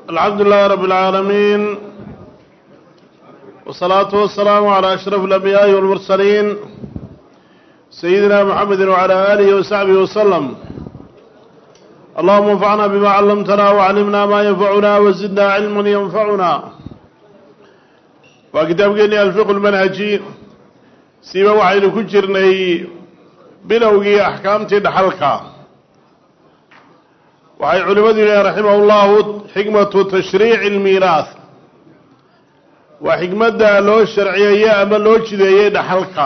الحمد لله رب العالمين والصلاة والسلام على أشرف الأنبياء والمرسلين سيدنا محمد وعلى آله وصحبه وسلم اللهم انفعنا بما علمتنا وعلمنا ما ينفعنا وزدنا علما ينفعنا وكتاب قلني الفقه المنهجي سيما وحيد كجرني بلوغي أحكامتي دحلقا waxay culimmadu yihahen raximah ullahu xikmatu tashriici almiiraah waa xikmadda loo sharciyeeye ama loo jideeyey dhaxalka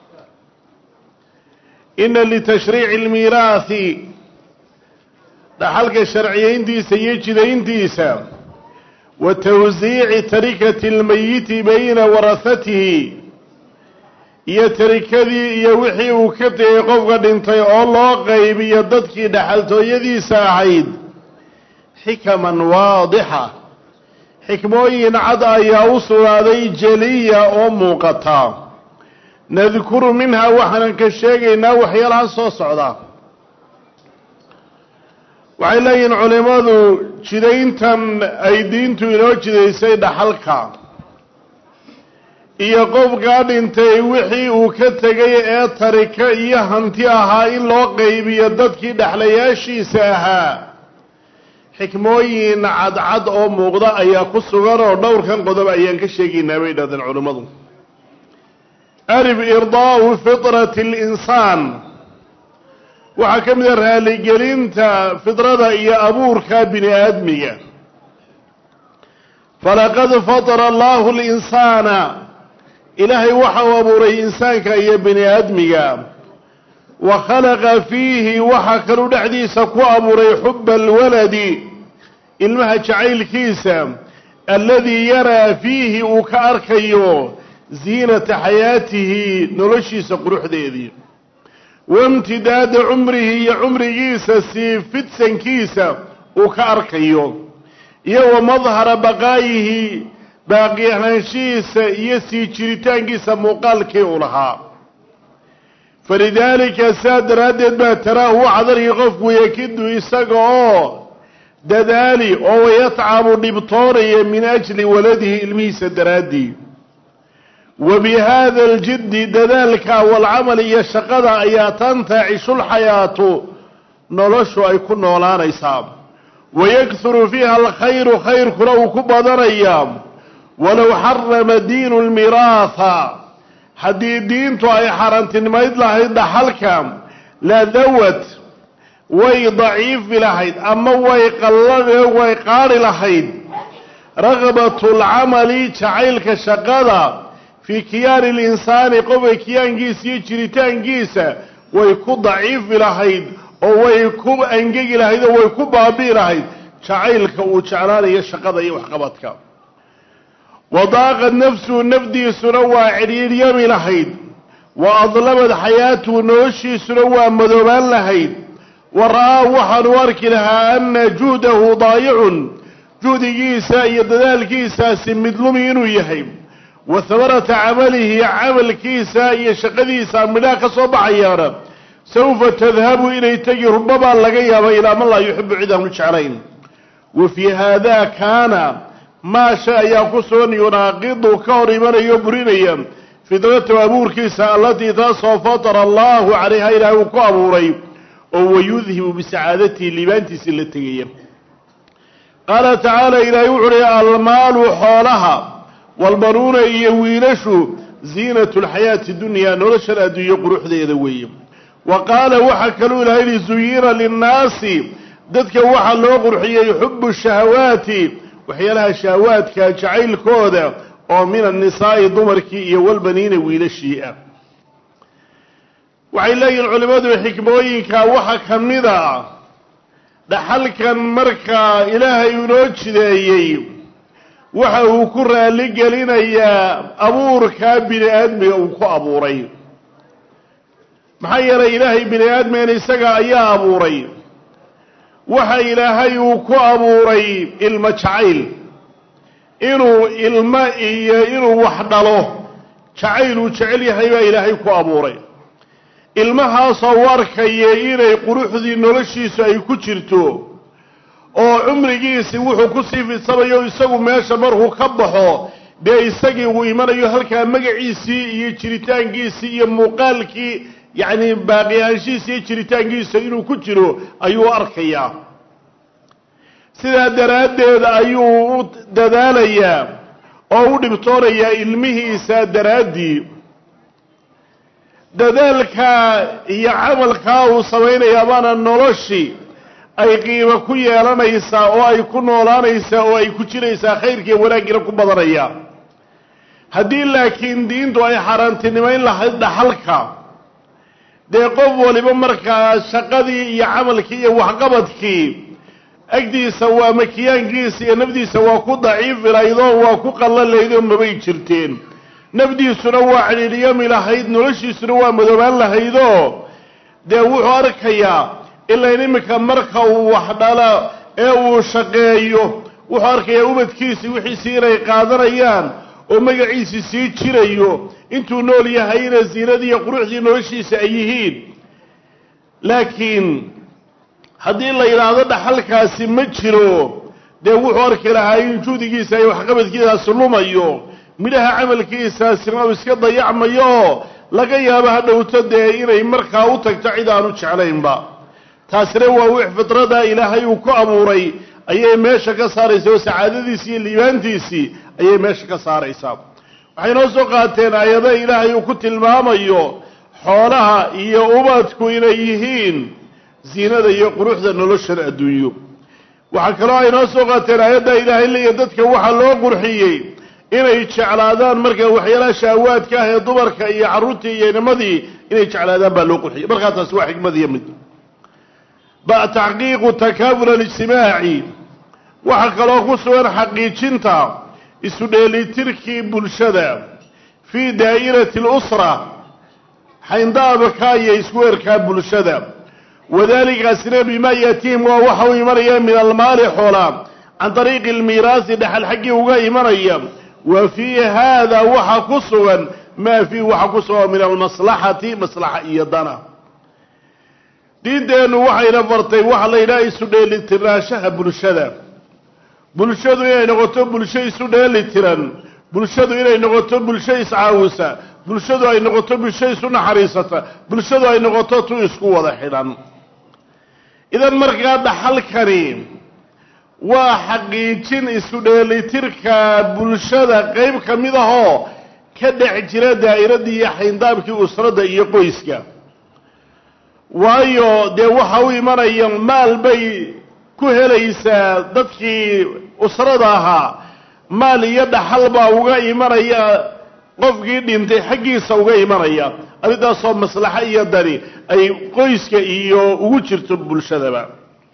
ina litashriici almiiraahi dhaxalka sharciyeyntiisa iyo jidayntiisa wa tawsiici tarikati almeyiti bayna warahatihi iyo tarikadii iyo wixii uu ka tegey qofka dhintay oo loo qaybiyo dadkii dhaxaltooyadiisa ahayd xikaman waadixa xikmooyin cad ayaa u sugnaaday jeliya oo muuqata nadkuru minhaa waxaanan ka sheegaynaa waxyaalaha soo socda waxay leeyihiin culimmadu jidayntan ay diintu inoo jidaysay dhaxalka iyo qofkaa dhintay wixii uu ka tegay ee tariko iyo hanti ahaa in loo qaybiyo dadkii dhexlayaashiisa ahaa xikmooyin cadcad oo muuqda ayaa ku sugan oo dhowrkan qodob ayaan ka sheegaynaa bay dhahdeen culimmadu arif irdaa'u fitrati alinsaan waxaa ka mid a raaligelinta fidrada iyo abuurka bini aadmiga falaqad fatara allahu linsaana ilaahay waxa uu abuuray insaanka iyo bini aadmiga wa khalaqa fiihi waxaa kaluu dhexdiisa ku abuuray xuba alwaladi ilmaha jacaylkiisa alladii yaraa fiihi uu ka arkayo ziinata xayaatihi noloshiisa quruxdeedii waimtidaada cumrihi iyo cumrigiisa sii fidsankiisa uu ka arkayo iyo wa madhara baqaayihi baaqi ahaanshihiisa iyo sii jiritaankiisa muuqaalkii uu lahaa falidaalika saa daraaddeed baa taraahu waxaad arki qofku yakidu isaga oo dadaali oo wayatcabu dhibtoonaya min ajli waladihi ilmihiisa daraaddii wa bi haada aljiddi dadaalka walcamal iyo shaqada ayaa tantacishulxayaatu noloshu ay ku noolaanaysaa wayakhuru fiiha alkhayru khayrkuna uu ku badanayaa walow xarama diinu lmiraaha haddii diintu ay xarantinmayd lahayd dhaxalka la dawad way daciifi lahayd ama way qallade way qaadhi lahayd raqbatu lcamali jacaylka shaqada fii kiyaani linsaani qofka kiyaankiisa iyo jiritaankiisa way ku daciifi lahayd oo way ku angegi lahayd oo way ku baabi'i lahayd jacaylka uu jeclaanayo shaqada iyo waxqabadka wadaaqad nafsuhu nafdiisuna waa cidhiiryami lahayd wa adlamad xayaatuhu noloshiisuna waa madoobaan lahayd wa ra'aa waxaanu arki lahaa anna juhdahu daayicun juhdigiisa iyo dadaalkiisaasi midlumi inuu yahay wa hamarata camalihi camalkiisa iyo shaqadiisa midhaha ka soo baxayaana sawfa tadhabu inay tegi rubabaa laga yaaba ilaa man laa yuxibu cid aanu jeclayn wa fii haada kaana maa shay ayaa ku sugan yunaaqidu ka hor imanayo burinaya fidratahu abuurkiisa allatii taasoo fatara allahu calayha ilaahay uu ku abuuray oo wayudhibu bisacaadatihi liibaantiisi la tegaya qaala tacaala ilaahay wuxu uhi almaalu xoolaha walbanuuna iyo wiilashu ziinatu lxayaati dunyaa noloshan adduunyo quruxdeeda weeye wa qaala waxaa kaluu ilahay yihi zuyina linnaasi dadka waxaa loo qurxiyey xubu shahawaati waxyaalaha shahawaadka jacaylkooda oo min annisaa'i dumarkii iyo walbaniina wiilashii ah waxay leeyihin culimmadu xikmooyinka waxa ka mid a dhaxalkan markaa ilaahay inoo jideeyey waxa uu ku raali gelinayaa abuurkaa bini aadmiga uu ku abuuray maxaa yeelay ilaahay bini aadmigan isaga ayaa abuuray waxa ilaahay uu ku abuuray ilmo jacayl inuu ilmo iyo inuu wax dhalo jacayl uu jecel yahay baa ilaahay ku abuuray ilmahaasoo u arkaya inay quruxdii noloshiisu ay ku jirto oo cumrigiisi wuxuu ku sii fidsanayo isagu meesha markuu ka baxo dee isagii uu imanayo halkaa magaciisii iyo jiritaankiisii iyo muuqaalkii yacni baaqiyaanshiisa iyo jiritaankiisa inuu ku jiro ayuu arkayaa sidaa daraaddeed ayuu u dadaalayaa oo u dhibtoonayaa ilmihiisa daraaddii dadaalkaa iyo camalkaa uu samaynayaa baana noloshii ay qiimo ku yeelanaysaa oo ay ku noolaanaysaa oo ay ku jiraysaa khayrkiiyo wanaaggiina ku badanaya haddii laakiin diintu ay xaaraantinimayn lahayd dhaxalka dee qof waliba markaa shaqadii iyo camalkii iyo waxqabadkii agdiisa waa makiyaankiisa iyo nafdiisa waa ku daciifilaydoo waa ku qallalaydoo mabay jirteen nafdiisuna waa cidhiidhyami lahayd noloshiisuna waa madoobaan lahaydoo dee wuxuu arkayaa ilain iminka marka uu wax dhala ee uu shaqeeyo wuxuu arkayaa ubadkiisii wixiisii inay qaadanayaan oo magaciisii sii jirayo intuu nool yahayna ziinadii iyo quruxdii noloshiisa ay yihiin laakiin haddii la yidhaahdo dhaxalkaasi ma jiro dee wuxuu arki lahaa in juhdigiisa iyo waxqabadkiisaasi lumayo midhaha camalkiisaasina uu iska dayacmayo oo laga yaabo ha dhowto dee inay markaa u tagto cid aanu jeclaynba taasina waa wix fidrada ilaahay uu ku abuuray ayay meesha ka saaraysaa oo sacaadadiisii iyo liibaantiisii ayay meesha ka saaraysaa waxay noo soo qaateen aayado ilaahay uu ku tilmaamayo xoolaha iyo ubadku inay yihiin ziinada iyo quruxda noloshan adduunyo waxaa kaloo ay noo soo qaateen aayadda ilaahay leeya dadka waxaa loo qurxiyey inay jeclaadaan marka waxyaalaha shahwaadka ah ee dumarka iyo carruurtii iyo inamadii inay jeclaadaan baa loo qurxiyey markaa taasi waa xikmad iyo mid ba taxqiiqu takaaful alijtimaaci waxaa kaloo ku sugan xaqiijinta isu dheelitirkii bulshada fii daa'irati alusra xayndaabka iyo isku erkaa bulshada wadalikaasina bimaa yaatiihim waa waxa u imanaya min almaali xoola can ariiqi almiiraasi dhexal xaggii uga imanaya wa fii haada waxa ku sugan maa fiih waxa ku sugan min almaslaxati maslaxa iyo dana diinteennu waxayna fartay waxa la yidhaha isu dheelitirnaanshaha bulshada bulshadu inay noqoto bulsho isu dheeli tiran bulshadu inay noqoto bulsho iscaawisa bulshadu ay noqoto bulsho isu naxariisata bulshadu ay noqoto tu isku wada xidhan idan markaa dhaxalkani waa xaqiijin isu dheelitirka bulshada qeyb ka mid ahoo ka dhex jira daa'iradii iyo xayndaabkii usradda iyo qoyska waayo dee waxa u imanaya maal bay ku helaysaa dadkii usrada ahaa maal iyo dhaxal baa uga imanaya qofkii dhintay xaggiisa uga imanaya arrintaasoo maslaxo iyo dani ay qoyska iyo ugu jirto bulshadaba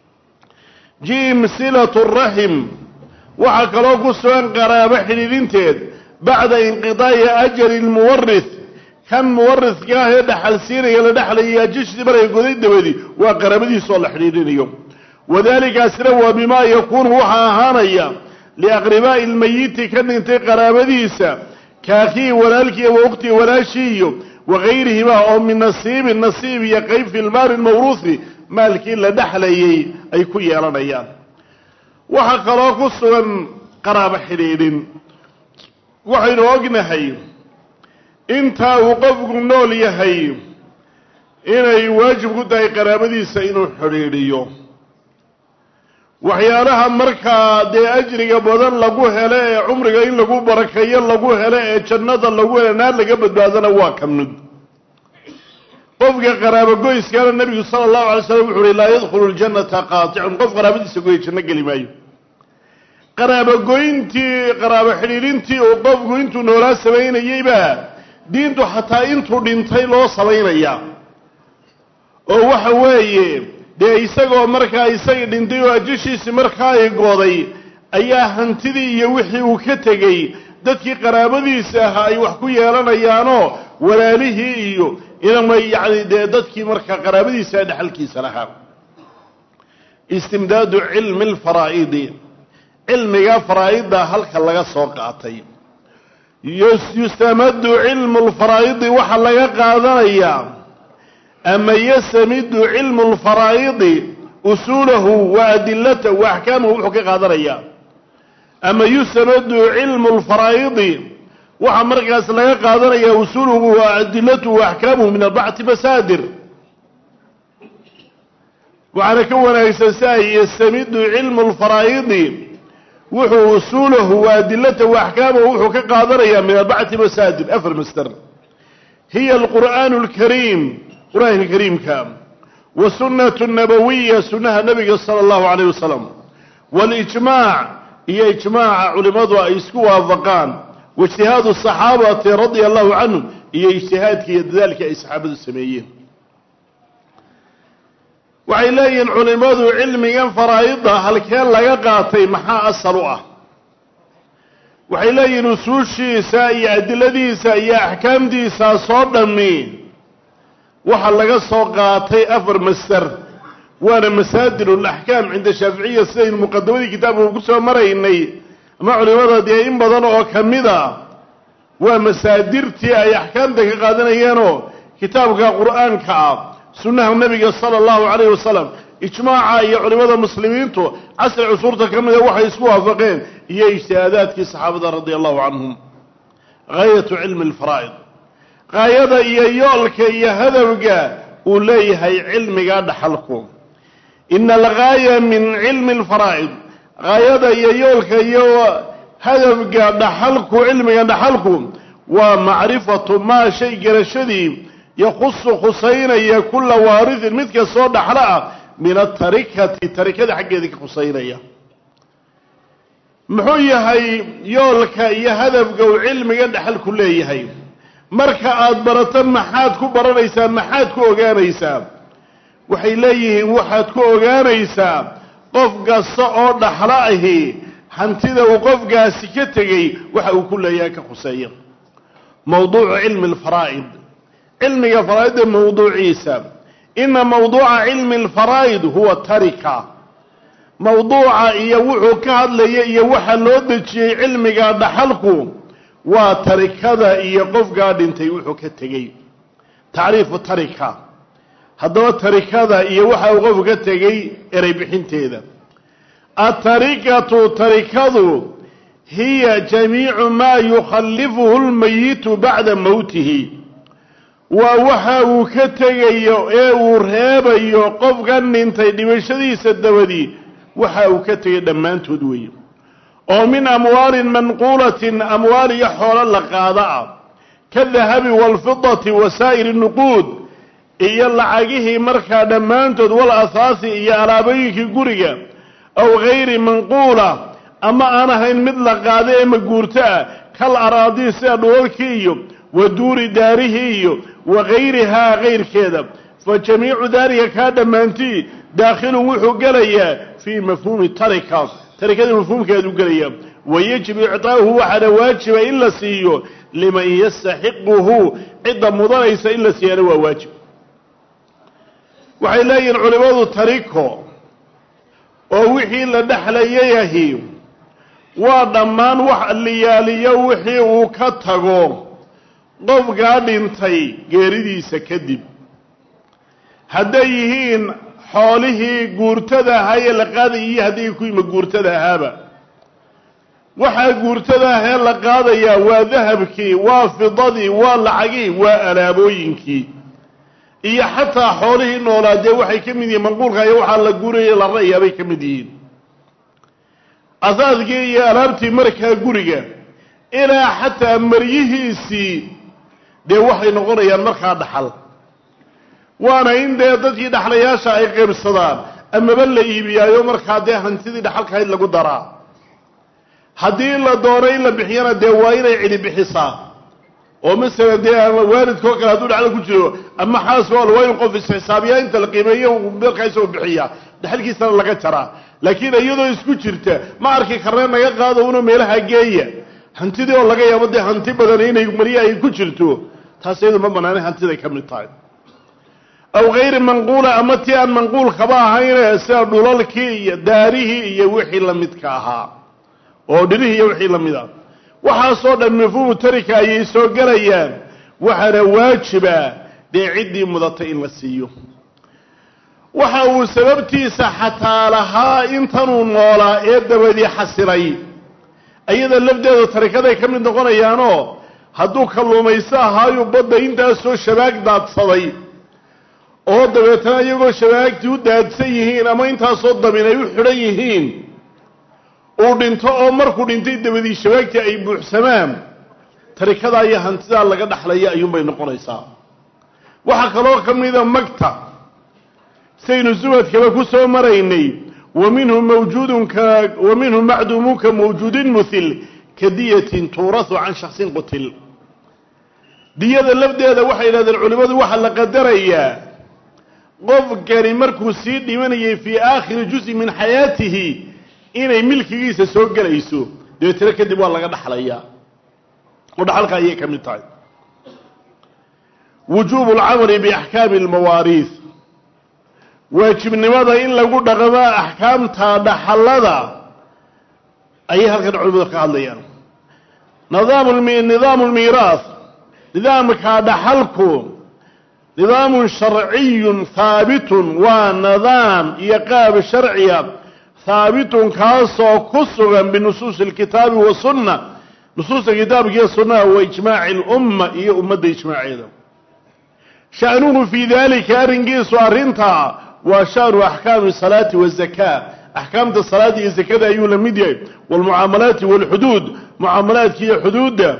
jim silatu raxim waxaa kaloo ku sugan qaraabo xidhiidhinteed bacda inqidaa'i ajali lmuwarith kan muwaridka ah ee dhaxal siinaya la dhexlaya ajishii markay goday dabadi waa qaraabadiisa oo la xidhiidhinayo wadalikaasina waa bimaa yakuunu waxaa ahaanaya liaqribaa'i lmayiti ka dhintay qaraabadiisa kaakhihi walaalkiiyo wa ukhtihi walaashii iyo wagayrihima oo min nasiibin nasiib iyo qeyb fi lmaali lmawruuhi maalkii la dhexlayay ay ku yeelanayaan waxaa kaloo ku sugan qaraabo xidhiidhin waxaynu ognahay intaa uu qofku nool yahay inay waajib ku tahay qaraabadiisa inuu xidhiidhiyo waxyaalaha markaa dee ajriga badan lagu helo ee cumriga in lagu barakeeyo lagu helo ee jannada lagu helo naar laga badbaadana waa ka mid qofka qaraabogoyskana nebigu sala allahu alay slam wuxu uhi laa yadkhulu ljannata qaaticun qof qaraabadiisa goya janno geli maayo qaraabogoyntii qaraabo xidhiidhintii uu qofku intuu noolaa samaynayeyba diintu xataa intuu dhintay loo samaynaya oo waxa weeye dee isagoo markaa isagii dhintay oo ajashiisii markaa ay gooday ayaa hantidii iyo wixii uu ka tegey dadkii qaraabadiisa ahaa ay wax ku yeelanayaanoo walaalihii iyo inama yacni dee dadkii markaa qaraabadiisa dhexalkiisa lahaa istimdaadu cilmi alfaraa'idi cilmiga faraa'idda halka laga soo qaatay yustamadu cilmu lfaraa'idi waxaa laga qaadanayaa ama yastamidu cilmu lfaraa'idi usuulahu wa adilatahu wa axkaamahu wuxuu ka qaadanayaa ama yusanadu cilmu lfaraa'idi waxaa markaas laga qaadanayaa usuuluhu wa adilatuhu wa axkaamuhu min arbacati masaadir waxaana ka wanaagsan si ay yastamidu cilmu lfaraa'idi wuxuu usuulahu wa adilatahu wa axkaamahu wuxuu ka qaadanayaa min arbacati masaadir afar masder hiya alqur'aanu alkariim qur'aanka kariimka wasunnatu nabawiya sunnaha nabiga sala allahu calayh wasalam walijmaac iyo ijmaaca culimmadu ay isku waafaqaan waijtihaadu saxaabati radia allahu canhum iyo ijtihaadkii iyo dadaalkii ay saxaabadu sameeyeen waxay leeyihiin culimmadu cilmigan faraa'ida halkee laga qaatay maxaa asal u ah waxay leeyihiin usuushiisa iyo adiladiisa iyo axkaamtiisaasoo dhammi waxaa laga soo qaatay afar masder waana masaadir alaxkaam cinda shaaficiya sidaynu muqadamadii kitaabka ku soo maraynay ama culimada dee in badan oo ka mid a waa masaadirtii ay axkaamta ka qaadanayeenoo kitaabka qur'aanka ah sunnaha nebiga sala allahu calayhi wasalam ijmaaca iyo culimada muslimiintu casri cusuurta ka mida waxay isku waafaqeen iyo ijtihaadaadkii saxaabada radia allahu canhum gaayatu cilmi alfaraa'id gaayada iyo yoolka iyo hadafga uu leeyahay cilmiga dhaxalku ina algaaya min cilmi alfaraa'id gaayada iyo yoolka iyo hadafga dhaxalku cilmiga dhaxalku waa macrifatu maa shay garashadii yakhusu khusaynaya kula waaridin mid kastoo dhaxlo ah min atarikati tarikada xaggeeda ka khusaynaya muxuu yahay yoolka iyo hadafga uu cilmiga dhaxalku leeyahay marka aada barato maxaad ku baranaysaa maxaad ku ogaanaysaa waxay leeyihiin waxaad ku ogaanaysaa qof kasta oo dhaxlo ahi hantida uu qofkaasi ka tegey waxa uu ku leeyahay ka khuseeya mawduucu cilmi alfaraa'id cilmiga faraa'idda mawduuciisa ina mawduuca cilmi alfaraa'id huwa tarika mawduuca iyo wuxuu ka hadlaya iyo waxa loo dejiyey cilmiga dhaxalku waa tarikada iyo qofkaa dhintay wuxuu ka tegey tacriifu tarika haddaba tarikada iyo waxa uu qofku ka tegey erey bixinteeda atarikatu tarikadu hiya jamiicu maa yukhallifuhu lmayitu bacda mowtihi waa waxa uu ka tegayo ee uu reebayo qofkan dhintay dhimashadiisa dabadii waxa uu ka tegay dhammaantood weeye oo min amwaalin manquulatin amwaal iyo xoolo la qaada ah ka dahabi waalfidati wa saa'iri nuquud iyo lacagihii markaa dhammaantood wal asaasi iyo alaabooyinkii guriga aw gayri manquula ama aan ahayn mid la qaada ee maguurto ah kal araadii sida dhulalkii iyo wa duuri daarihii iyo wa gayrihaa kayrkeeda fa jamiicu daalika kaa dhammaantii daakhilun wuxuu gelayaa fii mafhuumi tarika tarikada mafhuumkeedu gelaya wayajibu icطaa'uhu waxaana waajiba in la siiyo liman yastaxiquhu cidda mudanaysa in la siiyana waa waajib waxay leeyihiin culimmadu tariko oo wixii la dhexlayayahi waa dhammaan wax liyaaliyo wixii uu ka tago qofkaa dhintay geeridiisa kadib hadday yihiin xoolihii guurtada ahaa ee la qaadaya iyo hadday ku yima guurtada ahaaba waxaa guurtada ahee la qaadayaa waa dahabkii waa fidadii waa lacagii waa alaabooyinkii iyo xataa xoolihii noolaa dee waxay ka mid yihiin manquulka iyo waxaa la guuraya la ra'yaa bay ka mid yihiin asaadkii iyo alaabtii markaa guriga ilaa xataa maryihiisii dee waxay noqonayaan markaa dhaxal waana in dee dadkii dhaxlayaasha ay qaybsadaan amaba la iibiyaayo markaa dee hantidii dhaxalkahayd lagu daraa haddii la doono in la bixiyana dee waa inay cidi bixisaa oo masalan dee waalidkao kale hadduu dhexlo ku jiro ama xaaska waa in qof isxisaabiyaa inta la qiimeeyo meelkaa isagoo bixiya dhexalkiisana laga jaraa laakiin iyadoo isku jirta ma arki karnee naga qaado una meelaha geeya hantidii oo laga yaabo dee hanti badan inay marya ay ku jirto taas iyadu ma banaanay hantiday ka mid tahay aw gayri manquula ama tii aan manquulkaba ahayne sida dhulalkii iyo daarihii iyo wixii lamidka ahaa oo dhirihii iyo wixii lamid ah waxaasoo dhan mafhuumu tarika ayay soo gelayaan waxaana waajiba dee ciddii mudatay in la siiyo waxa uu sababtiisa xataa lahaa intanuu noolaa ee dabadii xasilay ayada lafdeedu tarikaday ka mid noqonayaanoo hadduu kalluumayso ahaayu badda intaasoo shabaag daadsaday oo dabeetana iyagoo shabaagtii u daadsan yihiin ama intaasoo dabin ay u xidhan yihiin uu dhinto oo markuu dhintay dabadii shabaagtii ay buuxsamaan tarikadaa iyo hantidaa laga dhaxlaya ayuunbay noqonaysaa waxaa kaloo ka mida magta saynu suwadkaba ku soo maraynay wa minhu mawjuudun ka wa minhu macduumun ka mawjuudin muhil ka diyatin tuurahu can shaksin qutil diyada lafdeeda waxay yidhahdeen culimmadu waxaa la qadarayaa qofkani markuu sii dhimanayay fii aakhiri juzi min xayaatihi inay milkigiisa soo gelayso dabeetana kadib waa laga dhaxlayaa oo dhaxalka ayay ka mid tahay wujuubu alcamali biaxkaami almawaariis waajibnimada in lagu dhaqmo axkaamta dhaxallada ayay halkan culimadu ka hadlayaan nidaamu lmiiraas nidaamka dhaxalku nidaamun sharciyun haabitun waa nidaam iyo qaab sharciya haabitun kaasoo ku sugan binusuusi alkitaabi wasunna nusuusta kitaabkiiyo sunnaha wa ijmaaci lumma iyo ummadda ijmaaceeda sha'nuhu fii dalika arrinkiisu arrintaa waa sha'nu axkaami salaati wazakaa axkaamta salaada iyo zakada ayuu la mid yahay waalmucaamalaati waalxuduud mucaamalaadka iyo xuduudda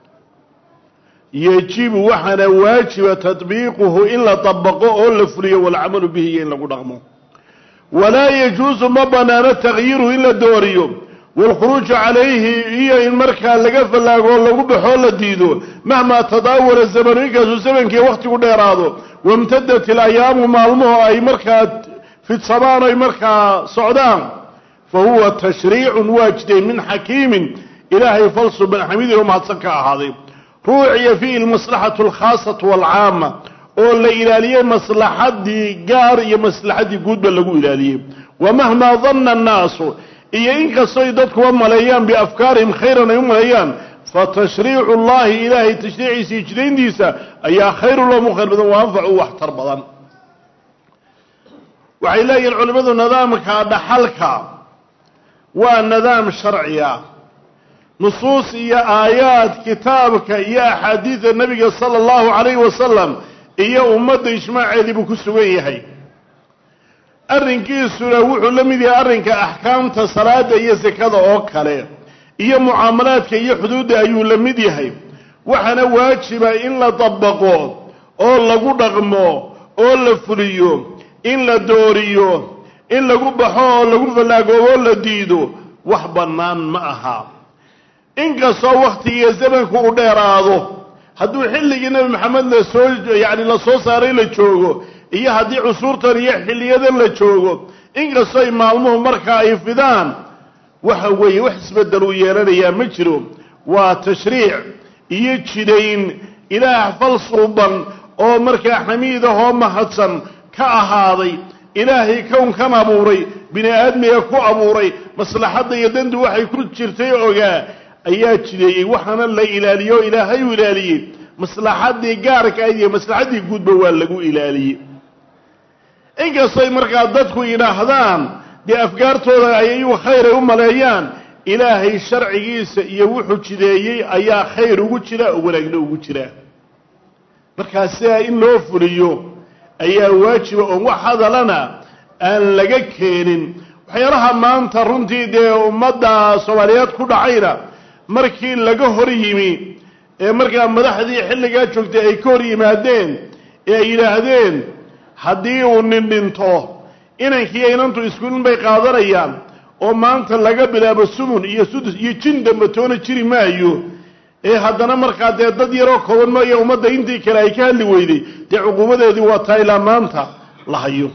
yejibu waxaana waajiba tadbiiquhu in la dabaqo oo la fuliyo walcamalu bihi iyo in lagu dhaqmo walaa yajuusu ma banaano takyiiru in la dooriyo waalkhuruuju calayhi iyo in markaa laga fallaago oo lagu baxoo la diido mahmaa tadaawala zamanu inkaasuu zamankii wakhtigu dheeraado wamtadat ilayaamu maalmuhu ay markaa fidsamaan ay markaa socdaan fa huwa tashriicun waajiday min xakiimin ilaahay falsu ban xamidin oo mahadsan ka ahaaday ruuciya fiihi almaslaxatu alkhaasatu waalcaama oo la ilaaliyey maslaxaddii gaar iyo maslaxaddii guudba lagu ilaaliyey wa mahmaa danna annaasu iyo inkastoy dadkuwa maleeyaan biafkaarihim khayran ay u maleeyaan fa tashriicu llahi ilaahay tashriiciisa iyo jidayntiisa ayaa khayru lahum u khayr badan wa anfacu waxtar badan waxay leeyihiin culimmadu nidaamka dhaxalka waa nidaam sharciya nusuus iyo aayaad kitaabka iyo axaadiida nebiga sala allahu calayhi wasalam iyo ummadda ijmaaceedii buu ku sugan yahay arrinkiisuna wuxuu la mid yahay arrinka axkaamta salaada iyo sakada oo kale iyo mucaamalaadka iyo xuduudda ayuu la mid yahay waxaana waajiba in la dabaqo oo lagu dhaqmo oo la fuliyo in la dooriyo in lagu baxo oo lagu fallaagoobo oo la diido wax bannaan ma aha inkastoo wakhtigiiyo zamanku u dheeraado hadduu xilligii nebi maxamed la soo yacni la soo saaray la joogo iyo haddii cusuurtan iyo xilliyadan la joogo inkastooy maalmuhu markaa ay fidaan waxa weeye wax isbeddel uu yeelanayaa ma jiro waa tashriic iyo jidayn ilaah fal suuban oo markaa xamiid ahoo mahadsan ka ahaaday ilaahay kownkan abuuray bini aadmiga ku abuuray maslaxadda iyo dandu waxay ku jirtay ogaa ayaa jideeyey waxaana la ilaaliyo o ilaahay u ilaaliyey maslaxaddii gaarka ayd iyo maslaxaddii guudba waa lagu ilaaliyey inkastoy markaa dadku yidhaahdaan dee afgaartooda ayayu khayr ay u maleeyaan ilaahay sharcigiisa iyo wuxuu jideeyey ayaa khayr ugu jira oo wanaagna ugu jira markaa sidaa in loo fuliyo ayaa waajiba oon wax hadalana aan laga keenin waxyaalaha maanta runtii dee ummadda soomaaliyeed ku dhacayna markii laga hor yimi ee markaa madaxdii xilligaa joogtay ay ka hor yimaadeen ee ay yidhaahdeen haddii uu nin dhinto inankiiyo inantu iskuulin bay qaadanayaan oo maanta laga bilaabo sumun iyo sudus iyo jin damba toona jiri maayo ee haddana markaa dee dad yaroo kooban mooya ummadda intii kale ay ka hadli weyday dee cuquubadeedii waa taa ilaa maanta la hayo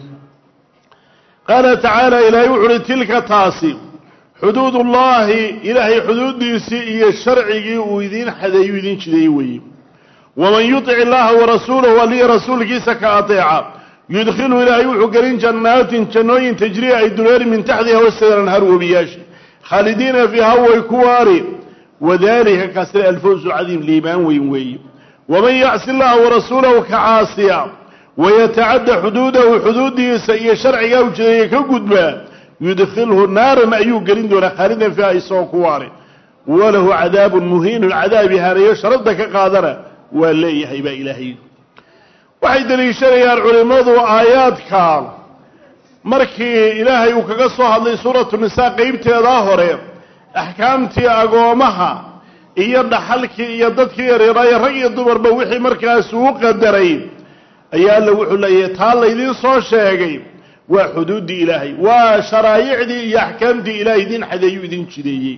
qaala tacaala ilaahay wuxu uhi tilka taasi xuduud ullaahi ilaahay xuduuddiisii iyo sharcigii uu idiin xadeeyu idiin jideeyey weeye waman yutic illaaha warasuulahu aliya rasuulkiisa ka ateeca yudkhilu ilaahay wuxuu gelin jannaatin jannooyin tajriya ay dureeri min taxtiha wasteeda anhaar webiyaashi khaalidiina fiiha way ku waari wadalika kaasina alfawzu cadiim liibaan weyn weeye waman yacsi llaha warasuulahu ka caasiya wayatacadda xuduudahu xuduudiisa iyo sharcigaa ujeedaya ka gudba yudkhilhu naaran ayuu gelin doonaa khaalidan fiiha isagoo ku waare walahu cadaabun muhiinun cadaab ihaaneeyo sharafta ka qaadana waa leeyahay baa ilaahay waxay deliishanayaan culimmadu aayaadka markii ilaahay uu kaga soo hadlay suuratu nisaa qeybteedaa hore axkaamtii agoomaha iyo dhaxalkii iyo dadkii yaryaraaye rag iyo dumarba wixii markaas uu qadaray ayaa alla wuxuu leeyahay taa laydiin soo sheegay waa xuduuddii ilaahay waa sharaa'icdii iyo axkaamtii ilaahay idin xadeeyuu idin jideeyey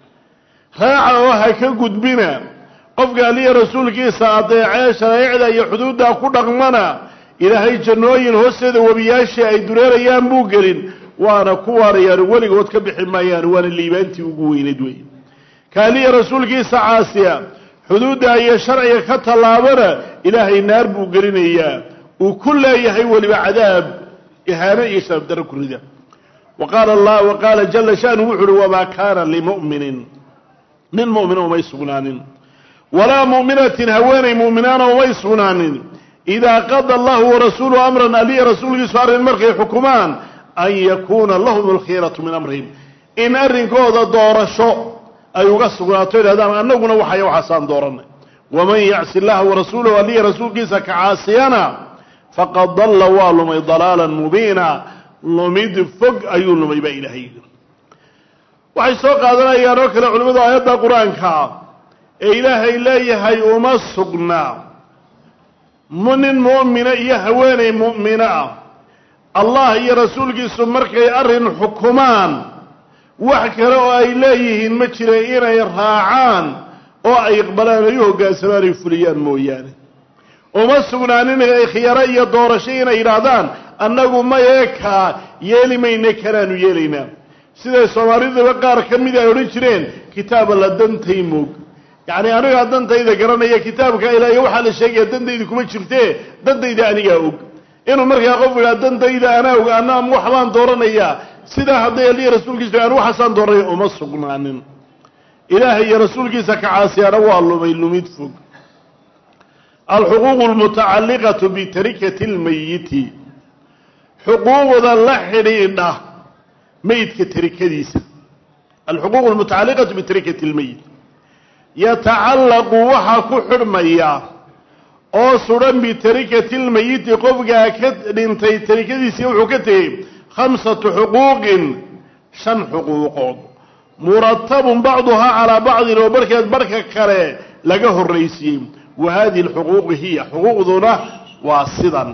raaca oo ha ka gudbina qofka aliya rasuulkiisa adeecee sharaa'icda iyo xuduuddaa ku dhaqmana ilaahay jannooyin hoosteeda webiyaashii ay dureerayaan buu gelin waana ku waarayaan weligood ka bixi maayaan waana liibaantii ugu weyneed wey kaaliya rasuulkiisa caasiya xuduudda iyo sharciga ka tallaabana ilaahay naar buu gelinayaa uu ku leeyahay weliba cadaab ihaano iyo sharafdaro ku rida wa qaala allah wa qaala jala shanu wuxu uhi wamaa kaana limu'minin nin mu'mina umay sugnaanin walaa mu'minatin haweenay mu'minaana umay sugnaanin idaa qada allahu warasuuluhu amran aliya rasuulkiisu arrin markay xukumaan an yakuuna lahum alkhiyaratu min amrihim in arrinkooda doorasho ay uga sugnaato idhahdaan annaguna waxay waxaasaan dooranay waman yacsi illaha warasuulahu aliya rasuulkiisa ka caasiyana faqad dalla waa lumay dalaalan mubiina lumid fog ayuu lumay baa ilaahay yidhi waxay soo qaadanayaan oo kale culimmadu aayadda qur-aanka ee ilaahay leeyahay uma sugnaa nin mu'mina iyo haweenay mu'mino ah allah iyo rasuulkiisu markay arrin xukumaan wax kale oo ay leeyihiin ma jira inay raacaan oo ay iqbalaan ay u hoggaansamaan ay fuliyaan mooyaane uma sugnaanin ay khiyaro iyo doorasho inay yidhaahdaan annagu mayeekaa yeeli mayna kanaanu yeelaynaa siday soomaalidaba qaar ka mida ay odhan jireen kitaaba la dantay moog yacni anigaa dantayda garanaya kitaabka ilaahiy waxaa la sheegaya dantayda kuma jirtee dantayda anigaa og inuu markaa qof idhaa dantayda anaa og ana waxbaan dooranayaa sidaa hadday aliya rasuulkiisa aan waxaasaan dooranaya uma sugnaanin ilaahay iyo rasuulkiisa ka caasiyaana waa lumay lumid fog alxuquuqu almutacalliqatu bitarikati lmayiti xuquuqda la xidhiidha meydka tarikadiisa alxuquuq almutacalliqatu bitarikati lmeyit yatacallaqu waxaa ku xidhmaya oo sudan bitarikati lmayiti qofkaa ka dhintay tarikadiisii wuxuu ka tegey khamsatu xuquuqin shan xuquuqood muratabun bacduhaa calaa bacdin oo barhkeed barhka kale laga horraysiiyey wa hadihi alxuquuqu hiya xuquuqduna waa sidan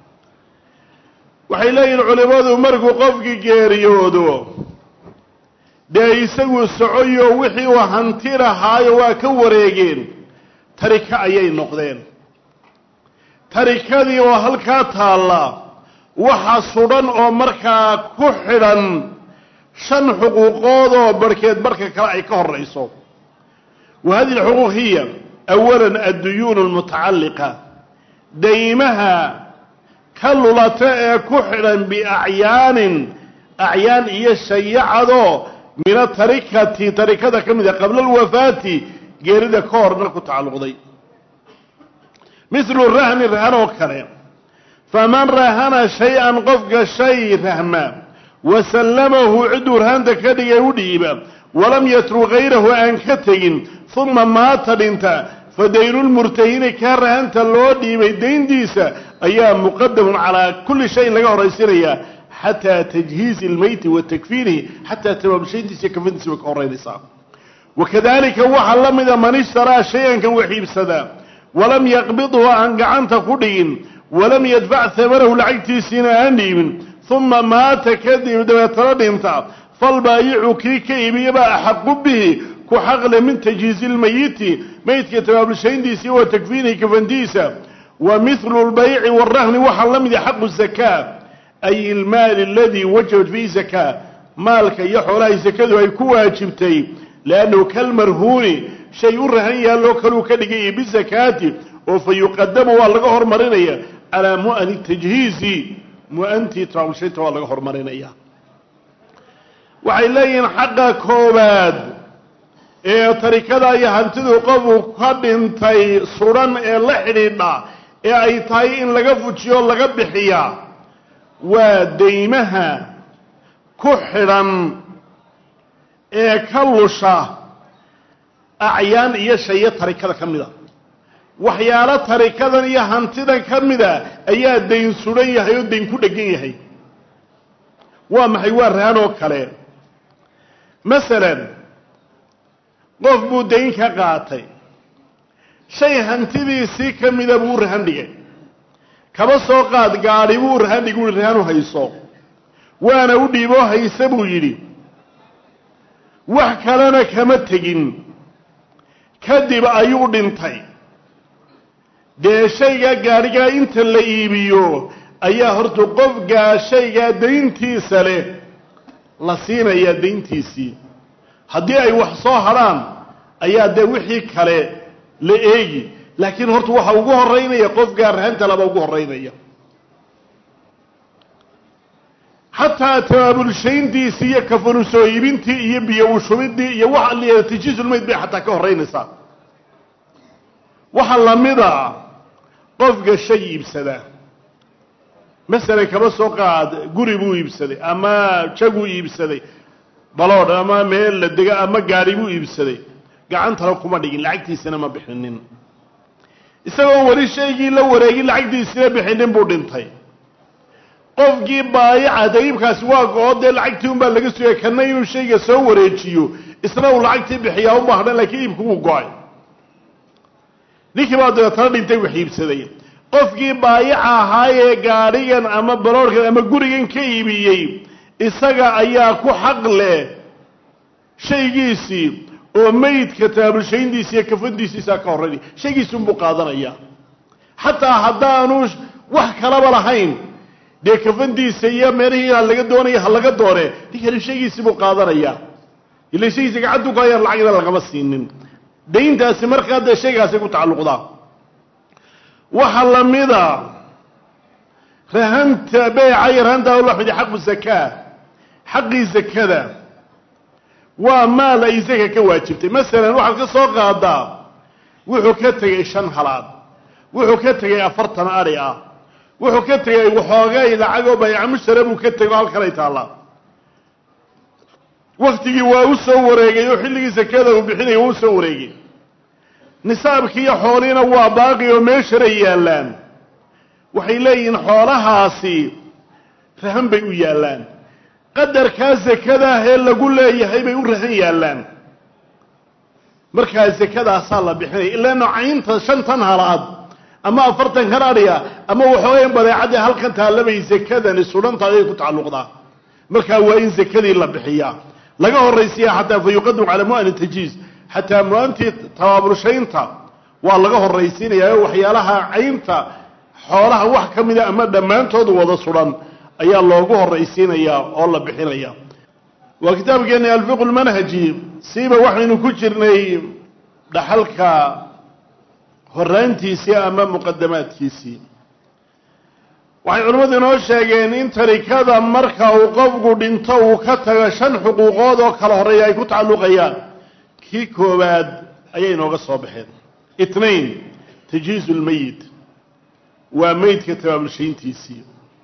waxay leeyihin culimmadu markuu qofkii geeriyoodo dee isagu socoyo wixii uu hanti lahaayo waa ka wareegeen tarika ayay noqdeen tarikadii oo halkaa taalla waxa sudhan oo markaa ku xidhan shan xuquuqood oo barhkeed barhka kale ay ka horrayso wa hadihi alxuquuq hiya awalan adduyuunu almutacalliqa daymaha ka lulata ee ku xidhan biacyaanin acyaan iyo shayacadoo mina tarikati tarikada ka mid a qabla alwafaati geerida ka horna ku tacalluqday mithlu rahni rahan oo kale faman rahana shay-an qofka shay rahma wa sallamahu cidduu rahanta ka dhigay u dhiiba walam yatruk hayrahu aan ka tegin uma maata dhinta fa daynulmurtahini kaa rahanta loo dhiibay dayntiisa ayaa muqadamun calaa kulli shayin laga horraysinaya xataa tajhiizi ilmeyti wa takfiinihi xataa tabaabshayntiisa kafantiisa way ka horraynaysaa wakadalika waxaa la mida man ishtaraa shay-ankan wax iibsadaa walam yaqbidhu aan gacanta ku dhigin walam yadfac hamanahu lacagtiisiina aan dhiibin uma maata kadib dabeetana dhinta falbaayicu kii ka iibiyabaa axaqu bihi ku xaqle min tajhiizi lmayiti meydka tabaabulshayntiisii wa takfiinihi kafantiisa wa mithlu lbayci warahni waxaa la mida xaqu zakaa ay ilmaali aladii wajabat fiihi zakaa maalka iyo xoolahay sakadu ay ku waajibtay liannahu kalmarhuuni shay u rahan yaalloo kaluu ka dhigaya bizakaati oo fa yuqadamu waa laga hormarinaya calaa mu'ani tajhiizi mu-antii tabaabulshaynta waa laga hormarinaya waxay leeyihiin xaqa koowaad ee tarikada iyo hantidu qofku ka dhintay sudan ee la xidhiidha ee ay tahay in laga fujiyo laga bixiyaa waa deymaha ku xidhan ee ka lusha acyaan iyo shayo tarikada ka mida waxyaalo tarikadan iyo hantidan ka mida ayaa dayn sudan yahay oo dayn ku dhegan yahay waa maxay waa rahan oo kale masalan qof buu dayn ka qaatay shay hantidiisii ka mida buu u rahan dhigay kaba soo qaad gaadhi buu rahan dhig ui rahanu hayso waana u dhiiboo hayse buu yidhi wax kalena kama tegin kadib ayuu dhintay dee shaygaa gaadhigaa inta la iibiyo ayaa horta qofgaa shaygaa dayntiisa leh la siinayaa dayntiisii haddii ay wax soo hadhaan ayaa dee wixii kale la eegi laakiin horta waxa ugu horeynaya qofgaa rahanta laba ugu horeynaya xataa tabaabulshayntiisii iyo kafanu soo iibintii iyo biyo ushubidii iyo waxa la tajiisulmayd bay xataa ka horeynaysaa waxaa lamida qofka shay iibsadaa masalan kaba soo qaad guri buu iibsaday ama jaguu iibsaday baloodh ama meel la dega ama gaadhi buu iibsaday gacantana kuma dhigin lacagtiisina ma bixinin isagoo weli shaygii la wareegin lacagtiisina bixinin buu dhintay qofkii baayaca dayiibkaasi waa go-o dee lacagtii un baa laga sugaya kana inuu shayga soo wareejiyo isna uu lacagtii bixiyaa u baahna laakiin iibku wuu go-ay ninkii baa dabeetana dhintay wax iibsaday qofkii baayaca ahaayee gaadhigan ama baloorhkan ama gurigan ka iibiyey isaga ayaa ku xaq leh shaygiisii oo meydka taabulshayntiisi iyo kafandiisiisaa ka horreynaya shaygiisunbuu qaadanaya xataa haddaanu wax kalaba lahayn dee kafandiisa iyo meelihii ha laga doonaya ha laga doone ninkani shaygiisii buu qaadanaya ila shaygiisa gacantu ku hayaan lacagna lagama siinin dayntaasi markaa dee shaygaasay ku tacalluqdaa waxaa lamida rahanta beeca iyo rahanta laxudi xaqu zakaa xaqii zakada waa maal ay zaka ka waajibtay masalan waxaad ka soo qaadaa wuxuu ka tegey shan halaad wuxuu ka tegey afartan adhi ah wuxuu ka tegey waxoogay lacagoo bayca mushtara buu ka tegey oo halkanay taallaa waktigii waa u soo wareegay oo xilligii zakada uu bixinaya waa u soo wareegay nisaabkii iyo xoolihiina waa baaqi oo meesharay yaallaan waxay leeyihiin xoolahaasi rahan bay u yaallaan qadarkaa zakadaah ee lagu leeyahay bay u rahan yaallaan markaa zakadaasaa la bixinaya ilaa nocaynta shantan halaad ama afartan kan adhiga ama waxoogayn badeecadii halkan taallabay zakadani sudhanta ayay ku tacalluqdaa markaa waa in zakadii la bixiyaa laga horaysiya xataa fa yuqadam calaa mu'ani tajiiz xataa mu-antii tabaabulshaynta waa laga horaysiinayaa oo waxyaalaha caynta xoolaha wax ka mida ama dhammaantoodu wada sudan ayaa loogu horaysiinayaa oo la bixinaya waa kitaabkeeni alfiqu lmanhaji siiba waxaynu ku jirnay dhaxalka horaantiisii ama muqadamaadkiisii waxay culimmadu inoo sheegeen in tarikada marka uu qofku dhinto uu ka tago shan xuquuqood oo kala horeeya ay ku tacalluqayaan kii koowaad ayay inooga soo baxeen itnain tajiizu lmeyit waa meydka tabaabulshayntiisii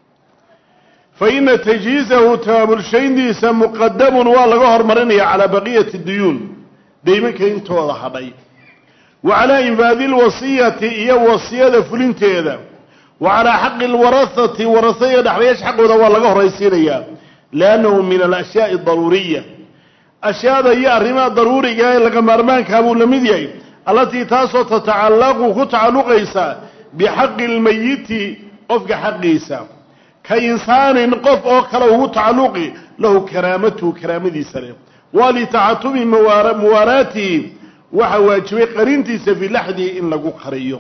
fa ina tajhiizahu tabaabulshayntiisa muqadamun waa laga hormarinaya calaa baqiyati duyuun deymanka intooda hadhay wa calaa infaadi lwasiyati iyo wasiyada fulinteeda wa calaa xaqi lwarahati warasaiga dhexlayaasha xaqooda waa laga horaysiinayaa liannahu min alashyaai daruuriya ashyaada iyo arrimaha daruuriga ee laga maarmaankaa buu la mid yahay allatii taasoo tatacallaqu ku tacalluqaysa bixaqi lmayiti qofka xaqiisa ka insaanin qof oo kale ugu tacalluqi lahu karaamatuhu karaamadiisa leh waa litacatubi muwaaraatihi waxaa waajibay qarintiisa fii laxdihi in lagu qariyo